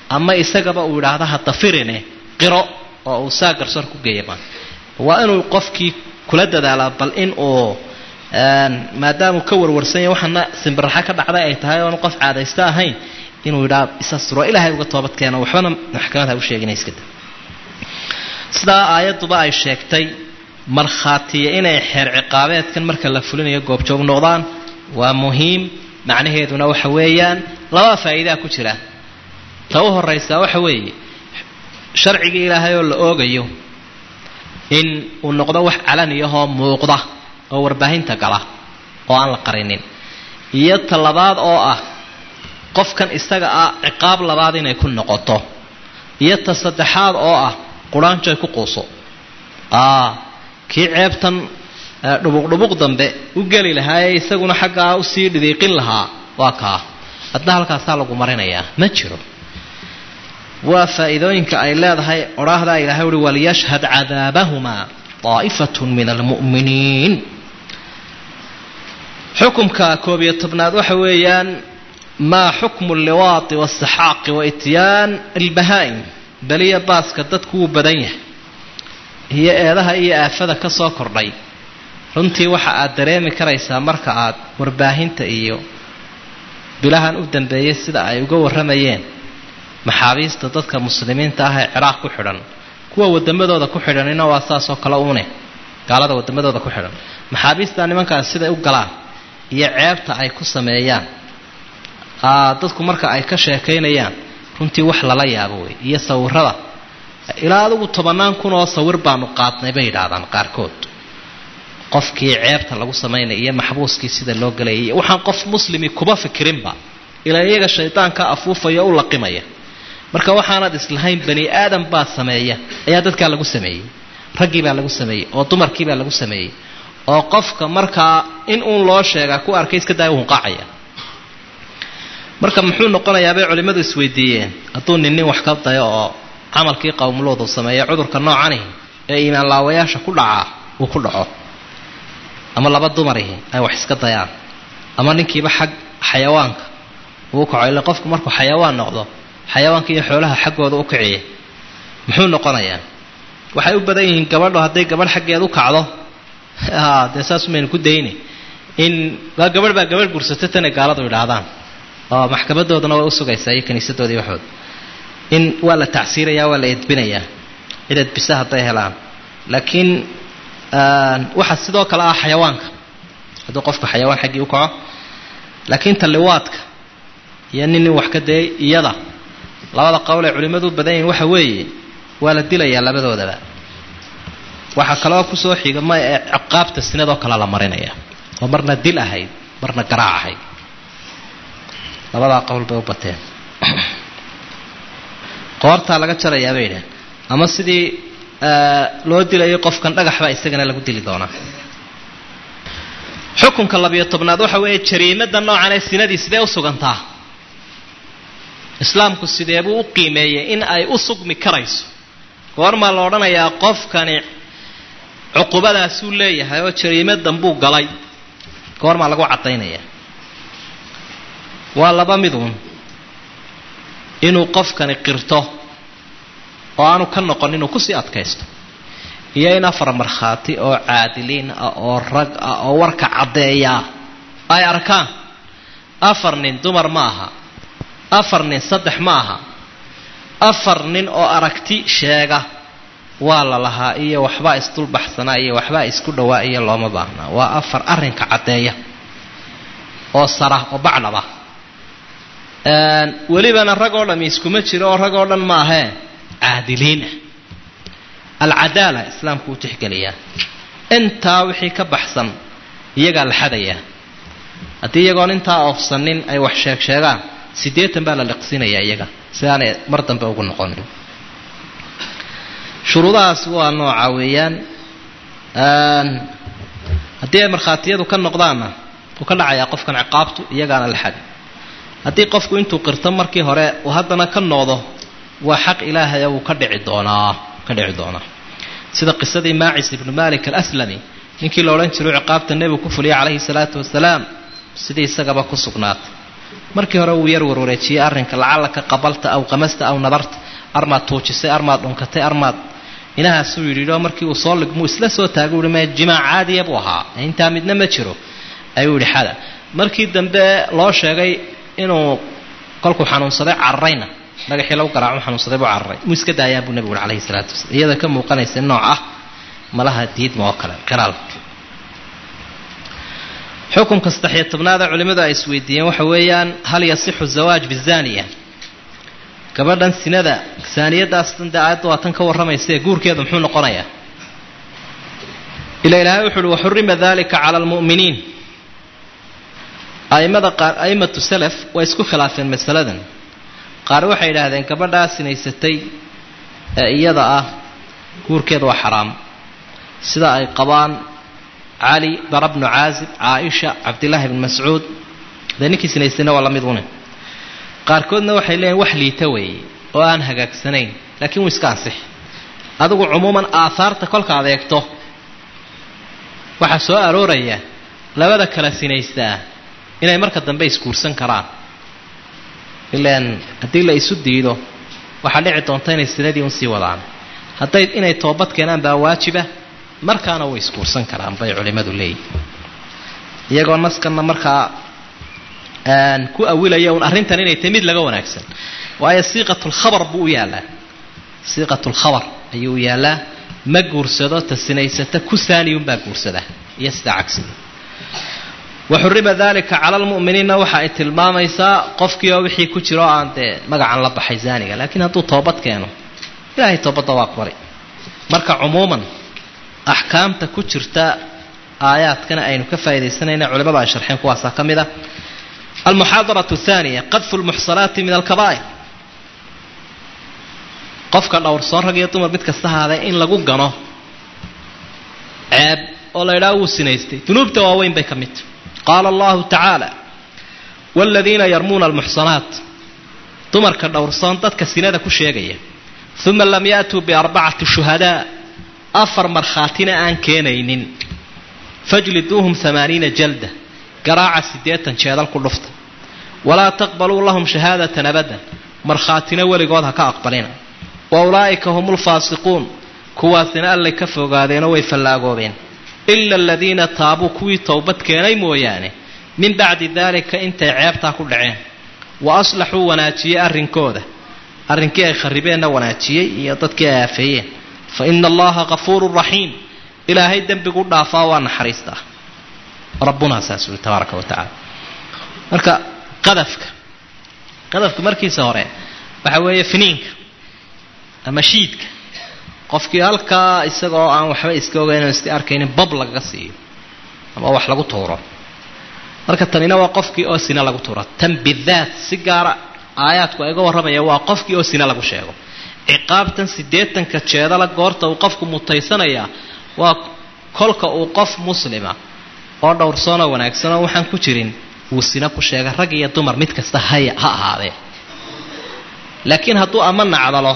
[SPEAKER 1] ama isagaba uu yidhaahdo hadafirine qiro oo uu saa garsoor ku geeyama waa inuu qofkii kula dadaalaa bal in uu maadaamuu ka warwarsan yahy waxaana simbiraxa ka dhacday ay tahay oonu qof caadaysto ahayn inuu yidhaha isasturo ilaahay uga toobadkeeno waxbana maxkamad ha u sheegina iskada sidaa aayadduba ay sheegtay markhaatiya inay xeer ciqaabeedkan marka la fulinayo goobjoog noqdaan waa muhiim macnaheeduna waxa weeyaan labaa faa'iidaa ku jira ta u horraysaa waxa weeye sharcigii ilaahay oo la oogayo in uu noqdo wax calaniyahoo muuqda oo warbaahinta gala oo aan la qarinin iyo ta labaad oo ah qofkan isaga ah ciqaab labaad inay ku noqoto iyo ta saddexaad oo ah quraanjoy ku quuso kii ceebtan dhubuqdhubuq dambe u geli lahaa ee isaguna xaggaa usii dhidiiqin lahaa waa kaa hadna halkaasaa lagu marinayaa ma jiro waa faa'iidooyinka ay leedahay odhaahdaa ilahay uhi waliyashhad cadaabahumaa daa'ifatu min almu'miniin xukumka koob iyo tobnaad waxa weeyaan maa xukmu alliwaati waاsaxaaqi wa ityaan albahaa'im beliya baaska dadku wuu badan yahay iyo eedaha iyo aafada ka soo kordhay runtii waxa aad dareemi karaysaa marka aad warbaahinta iyo bilahan u dambeeyey sida ay uga warramayeen maxaabiista dadka muslimiinta ah ee ciraaq ku xidhan kuwa wadamadooda ku xidhanina waa saasoo kale une gaalada wadamadooda ku xidhan maxaabiista nimankaas siday u galaan iyo ceebta ay ku sameeyaan dadku marka ay ka sheekaynayaan runtii wax lala yaabo wey iyo sawirada ilaa adigu tobannaan kun oo sawir baanu qaadnay bay yidhaahdaan qaarkood qofkii ceebta lagu samaynaya iyo maxbuuskii sida loo galayay iyo waxaan qof muslimi kuba fikirinba ilaa iyaga shaydaanka afuufaya u laqimaya marka waxaanad islahayn bani aadam baa sameeya ayaa dadkaa lagu sameeyey raggii baa lagu sameeyey oo dumarkii baa lagu sameeyey oo qofka markaa in uun loo sheegaa ku arkay iska daaya hunqaacaya marka muxuu noqonayaa bay culimmadu isweydiiyeen hadduu nin nin wax ka dayo oo camalkii qowmuloodu sameeya cudurka noocani ee iimaan laawayaasha ku dhacaa uu ku dhaco ama laba dumarihi ay wax iska dayaan ama ninkiiba xag xayawaanka uu kaco ila qofku markuu xayawaan noqdo xayawaanka iyo xoolaha xaggooda u kiciya muxuu noqonayaa waxay u badan yihiin gabadho hadday gabadh xaggeed u kacdo dee saas maynu ku dayni in waa gabadh baa gabadh gursata tanay gaaladu idhaahdaan oo maxkamadoodana way usugaysaa iyo kiniisadooda iyo waxooda in waa la tacsiirayaa waa la edbinayaa cid edbisa hadday helaan laakiin waxaa sidoo kale ah xayawaanka hadduu qofku xayawaan xaggii u kaco laakiin talliwaadka iyo nin nin wax ka dayay iyada labada qowl ay culimmadu u badan yihin waxa weeye waa la dilayaa labadoodaba waxaa kaloo kusoo xiga ma ee ciqaabta sinadoo kale la marinaya oo marna dil ahayd marna garaac ahayd labadaa qowl bay u bateen qoortaa laga jarayaa bay idhahen ama sidii loo dilayay qofkan dhagaxbaa isagana lagu dili doonaa xukunka labiyo tobnaad waxa weeye jariimada noocan ee sinadii sidee u sugantaa islaamku sidee buu u qiimeeyey in ay u sugmi karayso goormaa la odhanayaa qofkani cuqubadaasuu leeyahay oo jariimadan buu galay goormaa lagu caddaynaya waa laba miduun inuu qofkani qirto oo aanu ka noqon inuu kusii adkaysto iyo in afar markhaati oo caadiliin ah oo rag ah oo warka caddeeyaa ay arkaan afar nin dumar ma aha afar nin saddex ma aha afar nin oo aragti sheega waa la lahaa iyo waxbaa isdulbaxsanaa iyo waxbaa isku dhowaa iyo looma baahnaa waa afar arrinka caddeeya oo sara oo bacdhaba welibana rag oo dhami iskuma jiro oo rag oo dhan ma ahee caadiliinah alcadaala islaamku uu tixgeliyaa intaa wixii ka baxsan iyagaa la xadayaa haddii iyagoon intaa oofsanin ay wax sheeg sheegaan siddeetan baa la liqsinayaa iyaga si aanay mar dambe ugu noqonin shuruudahaas waa nooca weeyaan haddii ay markhaatiyadu ka noqdaanna wuu ka dhacayaa qofkan ciqaabtu iyagaana la xadi haddii qofku intuu qirto markii hore uu haddana ka noqdo waa xaq ilaahaya wuu ka dhici doonaa ka dhici doonaa sida qisadii maacis ibnu malik alaslami ninkii la odhan jiro ciqaabta nebigu ku fuliyay calayhi salaatu wasalaam sidii isagaba ku sugnaatay markii hore wuu yar warwareejiyey arrinka lacallaka qabalta aw qamasta aw nadarta armaad tuujisay armaad dhunkatay armaad inahaasuu yidhi oo markii uu soo ligmuu isla soo taagay uhi me jimaac caadiya buu ahaa intaa midna ma jiro ayuu yidhi xada markii dambe loo sheegay inuu kolkuu xanuunsaday cararayna dhagaxii lagu garaacu xanuunsaday buu cararay muu iska daayaan buu nebigu uhi alayhi salaatu wasalaam iyada ka muuqanaysa nooc ah malaha diidma oo kale qiraal xukunka saddex-iyo tobnaada culimmadu ay isweydiiyeen waxa weeyaan hal yasixu zawaaj bizaniya gabadhan sinada saaniyadaastan dee aayadda waa tan ka warramaysa ee guurkeedu muxuu noqonayaa ila ilaahay wuxu uhi waxurima dalika cala almu'miniin aimada qaar aimatu salaf way isku khilaafeen masaladan qaar waxay yidhaahdeen gabadhaa sinaysatay ee iyada ah guurkeeda waa xaraam sida ay qabaan cali bara bnu caazib caaisha cabdillaahi bn mascuud dee ninkii sinaystayna waa la mid une qaarkoodna waxay leeyihin wax liita weeye oo aan hagaagsanayn laakiin wuu iska ansix adigu cumuuman aahaarta kolka adeegto waxaa soo arooraya labada kala sinaystaa inay marka dambe isguursan karaan ilaan haddii la isu diido waxaa dhici doonta inay sinadii unsii wadaan hadday inay toobad keenaan baa waajiba markaana way isguursan karaan bay culimmadu leeyihin iyagoo naskanna markaa ku awilaya un arrintan inay tahay mid laga wanaagsan waayo siiqatulkhabar buu u yaallaa siiqatulkhabar ayuu u yaallaa ma guursado ta sinaysata ku saaniyunbaa guursada iyo sidaa cagsiga waxurima dalika cala almu'miniinna waxa ay tilmaamaysaa qofkii oo wixii ku jiro aan dee magacan la baxay zaaniga laakiin hadduu toobad keeno ilaahay toobadda waa bari marka cumuuman axkaamta ku jirta aayaadkana aynu ka faaidaysanayna culimada ay sharxeen kuwaasaa ka mid ah almuxaadaratu athaniya qadfu lmuxsanaati min alkabaa'ir qofka dhowrsoon rag iyo dumar mid kasta haadee in lagu gano ceeb oo la idhaha wuu sinaystay dunuubta waaweyn bay ka mid qaala allahu tacaala waaladiina yarmuuna almuxsanaat dumarka dhowrsoon dadka sinada ku sheegaya uma lam yaatuu biarbacati shuhadaa afar markhaatina aan keenaynin fajliduuhum amaaniina jalda garaaca siddeetan jeedal ku dhufta walaa taqbaluu lahum shahaadatan abadan markhaatina weligood ha ka aqbalina wa ulaa'ika hum ulfaasiquun kuwaasina allay ka fogaadeenoo way fallaagoobeen ila aladiina taabuu kuwii towbad keenay mooyaane min bacdi daalika intay ceebtaa ku dhaceen wa aslaxuu wanaajiyey arrinkooda arrinkii ay kharibeenna wanaajiyey iyo dadkii ay aafeeyeen fa ina allaha kafuurun raxiim ilaahay dembigu dhaafaa waa naxariistaa rabbunaa saas uli tabaaraka wa tacaala marka qadafka qadafka markiisa hore waxa weeye finiinka ama shiidka qofkii halkaa isagoo aan waxba iska ogeyn o iska arkaynin bab lagaga siiyo ama wax lagu tuuro marka tanina waa qofkii oo sina lagu tuuro tan bidaat si gaara aayaadku ayga warramaya waa qofkii oo sina lagu sheego ciqaabtan siddeetanka jeedala goorta uu qofku mutaysanayaa waa kolka uu qof muslima oo dhowrsoonoo wanaagsanoo waxaan ku jirin wuu sina ku sheega rag iyo dumar mid kasta haya ha ahaadee laakiin hadduu ama nacdalo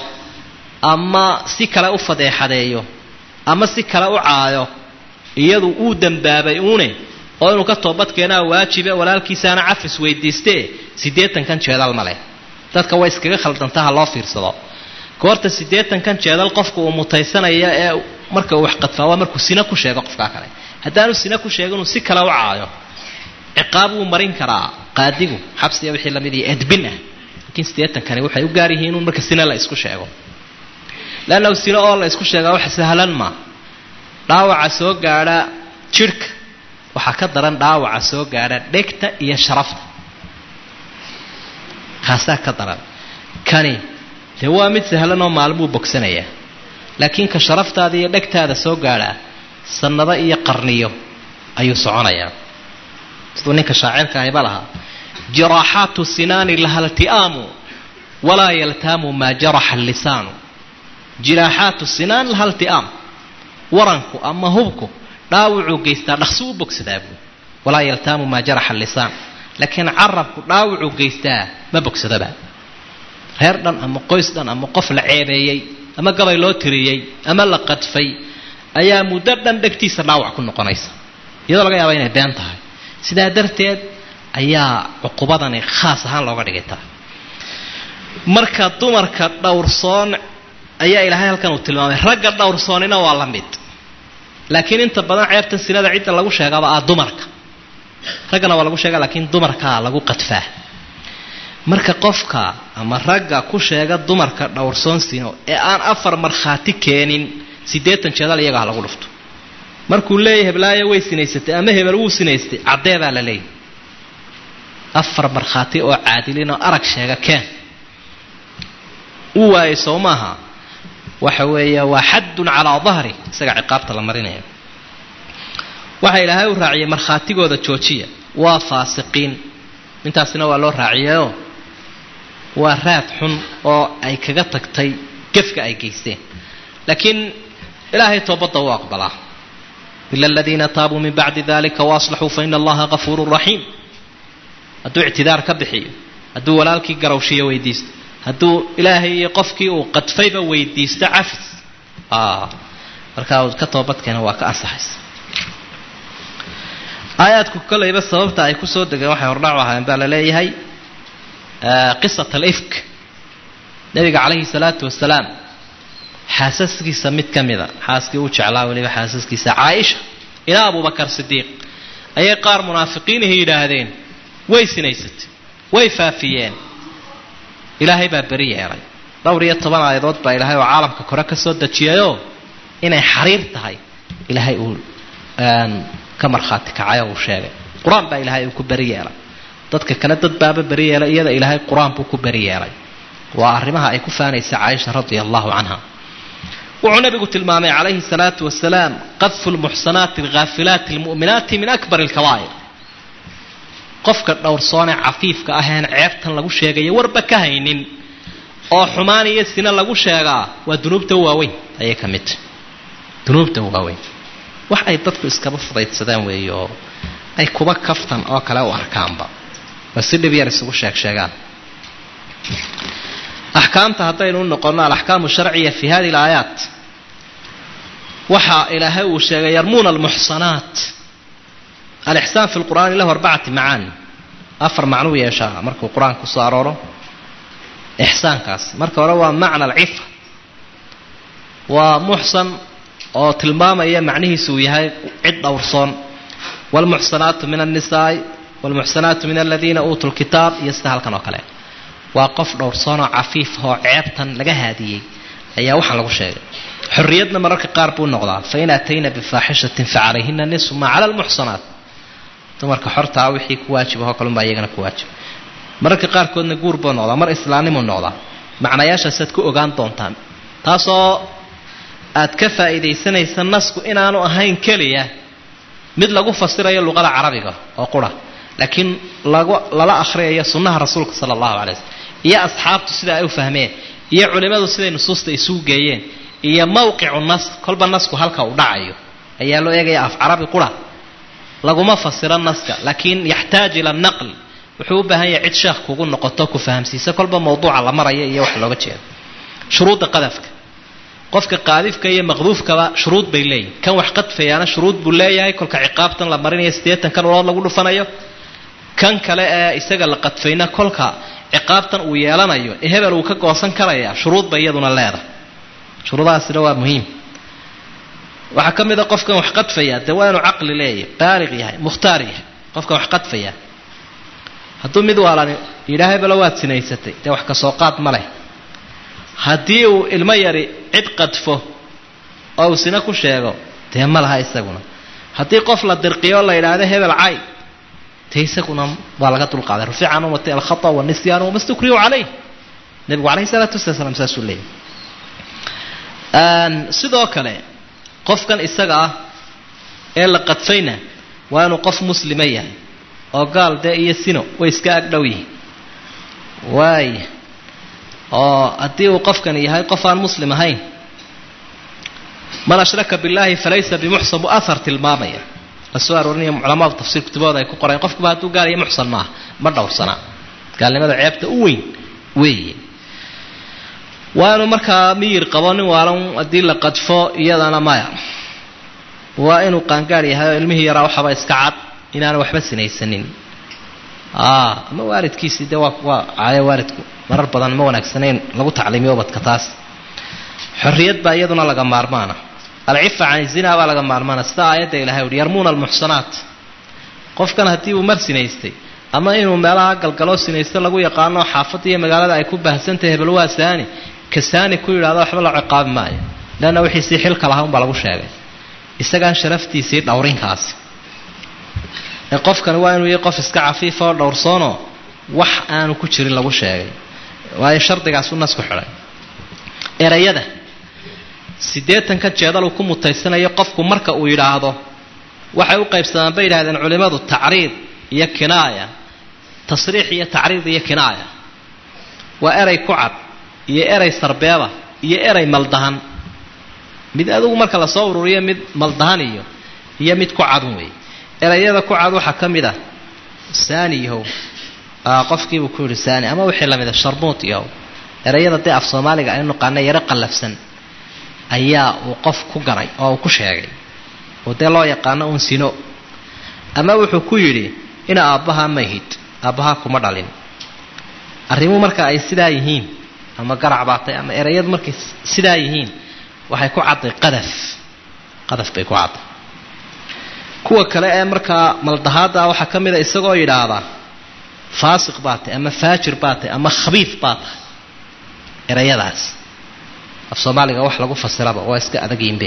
[SPEAKER 1] ama si kale u fadeexadeeyo ama si kale u caayo iyadu uu dembaabay uune oo inuu ka toobadkeenaa waajibe walaalkiisaana cafis weydiistee siddeetankan jeedal ma leh dadka way iskaga khaldanta ha loo fiirsado goorta siddeetankan jeedal qofka uu mutaysanaya ee marka uu waxqadfaa waa markuu sina ku sheego qofkaa kale haddaanu sina ku sheego inuu si kale u caayo ciqaab wuu marin karaa qaadigu xabsiya wixii lamid iyo edbin ah laakiin siddeetankani waxay u gaar yihiin inuu marka sina la isku sheego leannahu sino oo la isku sheegaa wax sahlan ma dhaawaca soo gaadha jidhka waxaa ka daran dhaawaca soo gaadha dhegta iyo sharafta kaasaa ka daran kani dee waa mid sahlan oo maalmuu bogsanayaa laakiin ka sharaftaada iyo dhegtaada soo gaadhaa sannado iyo qarniyo ayuu soconayaa siduu ninka shaacirka ahayba lahaa jiraaxaatu sinaani laha lti'aamu walaa yaltaamu maa jaraxa allisaanu jiraaxaatu sinaan laha lti'aam waranku ama hubku dhaawucuu geystaa dhaqsi u bogsadaa buu walaa yaltaamu maa jaraxa allisaan laakiin carabku dhaawucuu geystaa ma bogsadaba reer dhan ama qoys dhan ama qof la ceebeeyey ama gabay loo tiriyey ama la qadfay ayaa muddo dhan dhegtiisa dhaawac ku noqonaysa iyadoo laga yaaba inay been tahay sidaa darteed ayaa cuqubadani khaas ahaan looga dhigaytaa marka dumarka dhowrsoon ayaa ilaahay halkan uu tilmaamay ragga dhowrsoonina waa la mid laakiin inta badan ceebta sinada cidda lagu sheegaba ah dumarka raggana waa lagu sheega laakiin dumarkaa lagu qadfaa marka qofka ama ragga ku sheega dumarka dhowrsoon sino ee aan afar markhaati keenin siddeetan jeedal iyaga ha lagu dhufto markuu leeyahy heblaayo way sinaysatay ama hebel wuu sinaystay caddeedaa la leeyahy afar markhaati oo caadilin oo arag sheega keen u waayay soo maaha waxa weeye waa xaddun calaa dahri isaga ciqaabta la marinayo waxa ilaahay u raaciyay markhaatigooda joojiya waa faasiqiin intaasina waa loo raaciyayoo waa raad xun oo ay kaga tagtay gefka ay geysteen laakiin ilaahay toobadda u aqbalaa ila aladiina taabuu min bacdi dalika waaslaxuu faina allaha gafuurun raxiim hadduu ictidaar ka bixiyo hadduu walaalkii garawshiyo weydiisto hadduu ilaahay iyo qofkii uu qadfayba weydiisto cafis markaa ka toobadkeena waa ka ansaxaysa aayaadku kolayba sababta ay kusoo degeen waxay hordhacu ahaayeen baa la leeyahay qisat alifk nabiga calayhi salaatu wasalaam xaasaskiisa mid ka mida xaaskii uu jeclaa weliba xaasaskiisa caaisha ilaa abubakar sidiiq ayay qaar munaafiqiinihi yidhaahdeen way sinaysatay way faafiyeen ilaahay baa beri yeelay dhowr iyo toban aayadood baa ilaahay oo caalamka kore ka soo dejiyayoo inay xariir tahay ilaahay uu ka markhaati kacayo uu sheegay qur-aan baa ilaahay uu ku beri yeelay dadka kale dad baaba beri yeelay iyada ilaahay qur-aan buu ku beri yeelay waa arrimaha ay ku faanaysa caaisha radia allahu canha wuxuu nabigu tilmaamay calayhi salaatu wasalaam qadfu lmuxsanaati alghaafilaati almu'minaati min akbar alkabaa'ir qofka dhowrsoonee cafiifka aheen ceebtan lagu sheegayo warba ka haynin oo xumaan iyo sina lagu sheegaa waa dunuubta waaweyn ayay ka mid dunuubta waaweyn wax ay dadku iskaba fudaydsadaan weeye oo ay kuba kaftan oo kale u arkaanba oo si dhib yar isugu sheeg sheegaan axkaamta haddaynu u noqonno alaxkaamu sharciya fi hadi alaayaat waxa ilaahay uu sheegay yarmuuna almuxsanaat alixsaan fi lqur'aani lahu arbacati macaani afar macnuu yeeshaa markuu qur-aanka kusoo arooro ixsaankaas marka hore waa macna alcifa waa muxsan oo tilmaamaya macnihiisu uu yahay cid dhowrsoon waalmuxsanaatu min annisaai waalmuxsanaatu min aladiina uutuu lkitaab iyo sida halkan oo kale waa qof dhowrsoonoo cafiif oo ceebtan laga haadiyey ayaa waxaan lagu sheegay xorriyadna mararka qaar buu noqdaa fain atayna bifaaxishatin facalayhina nisfu maa cala almuxsanaat dumarka xortaa wixii ku waajibahoo kalunbaa iyagana ku waajib mararka qaarkoodna guur buu noqdaa mar islaamnimuu noqdaa macnayaashaasaad ku ogaan doontaan taasoo aad ka faa'iidaysanaysa nasku inaanu ahayn keliya mid lagu fasirayo luqada carabiga oo qura laakiin lagu lala akhriyayo sunnaha rasuulka sala allahu calay waslm iyo asxaabtu sida ay u fahmeen iyo culimmadu siday nusuusta isugu geeyeen iyo mawqicu nas kolba nasku halka uu dhacayo ayaa loo eegaya af carabi qura laguma fasiro naska laakiin yaxtaaj ila naql wuxuu u baahan yahay cid sheekh kugu noqoto ku fahamsiisa kolba mawduuca la maraya iyo wax looga jeedo shuruudda qadafka qofka qaadifka iyo maqduufkaba shuruud bay leeyihin kan wax qadfayaana shuruud buu leeyahay kolka ciqaabtan la marinayo siddeetan kan ulood lagu dhufanayo kan kale ee isaga la qadfayna kolka ciqaabtan uu yeelanayo ee hebel uu ka goosan karaya shuruud bay iyaduna leedahay shuruudahaasina waa muhiim waxaa ka mid a qofkan wax qadfaya dee waa inuu caqli leeyahay baaliq yahay mukhtaar yahay qofkan wax qadfaya hadduu mid waalani yidhaah hebelo waad sinaysatay dee wax kasoo qaad ma leh haddii uu ilmo yari cid qadfo oo uu sina ku sheego dee ma laha isaguna haddii qof la dirqiyo la yidhaahdo hebel cay dee isaguna waa laga dulqaaday rufica can ummati alkhata wanisyaanu wama stukriyu calayh nebigu calayhi salaatu wasalaam saasuu leeyahy sidoo kale qofkan isaga ah ee la qadfayna waa inuu qof muslima yahay oo gaal dee iyo sino way iska agdhow yihiin waaya oo haddii uu qofkan yahay qof aan muslim ahayn man ashraka billahi falaysa bimuxsan buu ahar tilmaamaya la soo aroorinaya culamadu tafsiir kutubahooda ay ku qoreen qofkuba hadduu gaal iyo muxsan maaha ma dhowrsanaa gaalnimada ceebta u weyn weeye waa inuu markaa miyir qabo nin waalan haddii la qadfo iyadana maya waa inuu qaangaar yahay oo ilmihii yaraa waxaba iska cad inaanu waxba sinaysanin ama waalidkiisii dee waa waa caayo waalidku marar badan ma wanaagsanayn lagu tacliimiyo ubadka taas xorriyad baa iyaduna laga maarmaana alcifa can zina baa laga maarmaana sida aayadda ilahay uhi yarmuuna almuxsanaat qofkan haddii uu mar sinaystay ama inuu meelaha galgaloo sinaysta lagu yaqaano xaafadda iyo magaalada ay ku baahsantahay hebel waa saani ka saani ku yidhahdo waxba la ciqaabi maayo leanna wixiisii xilka lahaa unbaa lagu sheegay isagaan sharaftiisii dhowrinkaasi ee qofkani waa inuu yahay qof iska cafiifa oo dhowrsoonoo wax aanu ku jirin lagu sheegay waayo shardigaasuu nasku xidhay erayada siddeetanka jeedal uu ku mutaysanayo qofku marka uu yidhaahdo waxay u qaybsamaan bay yidhahdeen culimmadu tacriid iyo kinaaya tasriix iyo tacriid iyo kinaaya waa eray ku cad iyo eray sarbeeba iyo eray maldahan mid adugu marka lasoo ururiyo mid maldahan iyo iyo mid ku cadun wey erayada ku cad waxaa ka mid ah saani yahow qofkiibuu ku yidhi saani ama wixii lamida sharmuut yahow erayada dee af soomaaliga aynu naqaana yaro qallafsan ayaa uu qof ku garay oo uu ku sheegay oo dee loo yaqaano uun sino ama wuxuu ku yidhi ina aabbahaa mahid aabbahaa kuma dhalin arrimuhu marka ay sidaa yihiin ama garac baatay ama erayadu markay sidaa yihiin waxay ku cadday qadaf qadaf bay ku cadday kuwa kale ee markaa maldahaadda waxaa ka mid a isagoo yidhaahdaa faasiq baa tahy ama faajir baa tahy ama khabiif baa tahay erayadaas af soomaaliga wax lagu fasiraba waa iska adagiinbe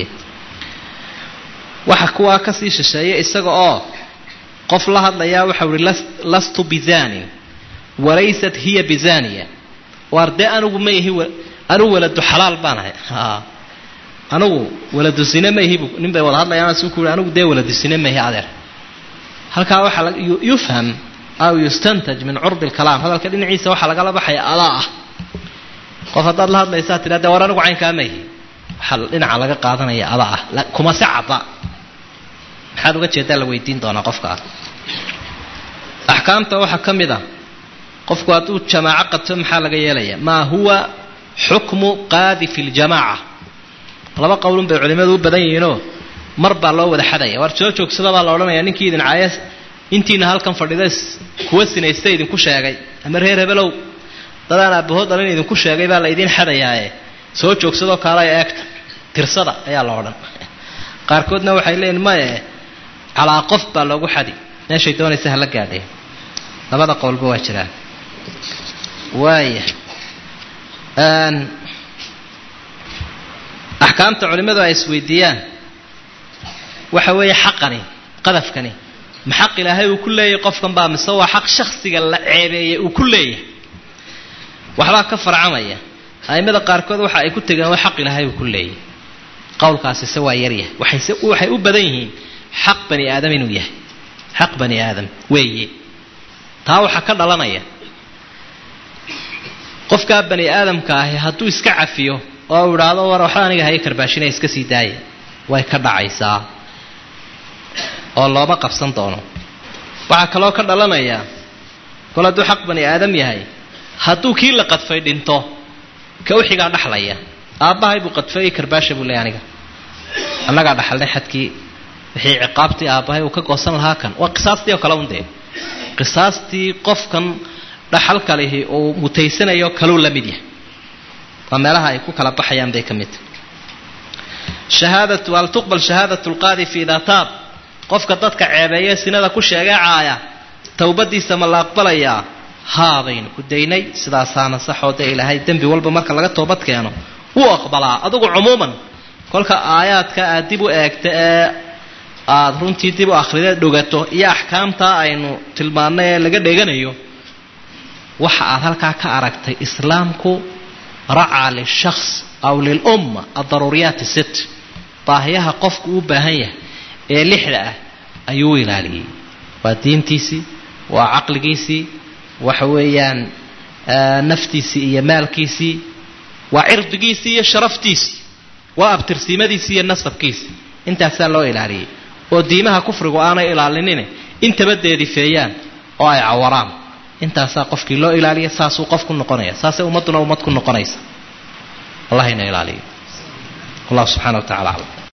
[SPEAKER 1] waxa kuwaa kasii shisheeya isaga oo qof la hadlayaa waxau ihi lastu bizanin walaysat hiya bizaniya waar dee anigu ma ihi anigu waladu xalaal baan ahay anigu waladu sine ma ihi nin bay wada hadlayaan su ku yidhi anigu dee waladu sine ma ihi adeer halkaa waxaa yufham aw yustantaj min curdi lkalaam hadalka dhinaciisa waxaa lagala baxaya adaa ah qof haddaad la hadlaysaa tidha de war anigu caynkaa ma ihi waxaa dhinaca laga qaadanaya adaa ah kuma se cadda maxaad uga jeedaa la weydiin doonaa qofka ah axkaamta waxaa ka mid a qofku hadduu jamaaco qabto maxaa laga yeelaya maa huwa xukmu qaadifi ljamaaca laba qowlun bay culimmadu u badan yihiinoo mar baa loo wada xadaya waar soo joogsada baa la odhanaya ninkii idin caaya intiina halkan fadhida kuwa sinaysta idinku sheegay ama reer hebelow dadaan aabahood dhalin idinku sheegay baa la idiin xadayaaye soo joogsadoo kaalaya eegta tirsada ayaa la odhan qaarkoodna waxay leeyihin maye calaa qof baa loogu xadi meeshay doonaysa hala gaadheen labada qowlba waa jiraan waaya axkaamta culimmadu ay isweydiiyaan waxa weeye xaqani qadafkani ma xaq ilaahay uu ku leeyahay qofkan baa mise waa xaq shaksiga la ceebeeyay uu ku leeyahay waxbaa ka farcamaya a'immada qaarkood waxa ay ku tegeen waa xaq ilaahay uu ku leeyahay qowlkaasi se waa yaryahay waxayse waxay u badan yihiin xaq bani aadam inuu yahay xaq bani aadam weeye taa waxaa ka dhalanaya qofkaa bani aadamka ahi hadduu iska cafiyo oo u idhaahdo war waxba aniga haya karbaashinaya iska sii daaya way ka dhacaysaa oo looma qabsan doono waxaa kaloo ka dhalanaya kol hadduu xaq bani aadam yahay hadduu kii la qadfay dhinto ka uxigaa dhaxlaya aabbahay buu qadfay karbaasha buu leey aniga annagaa dhaxalnay xadkii wixii ciqaabtii aabbahay uu ka goosan lahaa kan waa qisaastii oo kale un dee qisaastii qofkan dhaxalka lihi uu mutaysanayo kaluu la mid yahay waa meelaha ay ku kala baxayaan bay ka mid tahay shahaadatu hal tuqbal shahaadatu lqaadifi idaa taab qofka dadka ceebeeye sinada ku sheegee caaya towbadiisa ma la aqbalayaa haa baynu ku daynay sidaasaana saxoo dee ilaahay dembi walba marka laga toobad keeno wuu aqbalaa adugu cumuuman kolka aayaadka aad dib u eegta ee aada runtii dib u akhrida dhogato iyo axkaamtaa aynu tilmaannay ee laga dheganayo waxa aad halkaa ka aragtay islaamku racaa lilshaks aw lilumma adaruuriyaati sit baahiyaha qofku u baahan yahay ee lixda ah ayuu u ilaaliyey waa diintiisii waa caqligiisii waxa weeyaan naftiisii iyo maalkiisii waa cirdigiisii iyo sharaftiisii waa abtirsiimadiisii iyo nasabkiisii intaasaa loo ilaaliyey oo diimaha kufrigu aanay ilaalinine intaba deedifeeyaan oo ay cawaraan intaasaa qofkii loo ilaaliya saasuu qof ku noqonaya saasay ummadduna ummad ku noqonaysa allah ina ilaaliyo wallahu subxana wa tacala aclam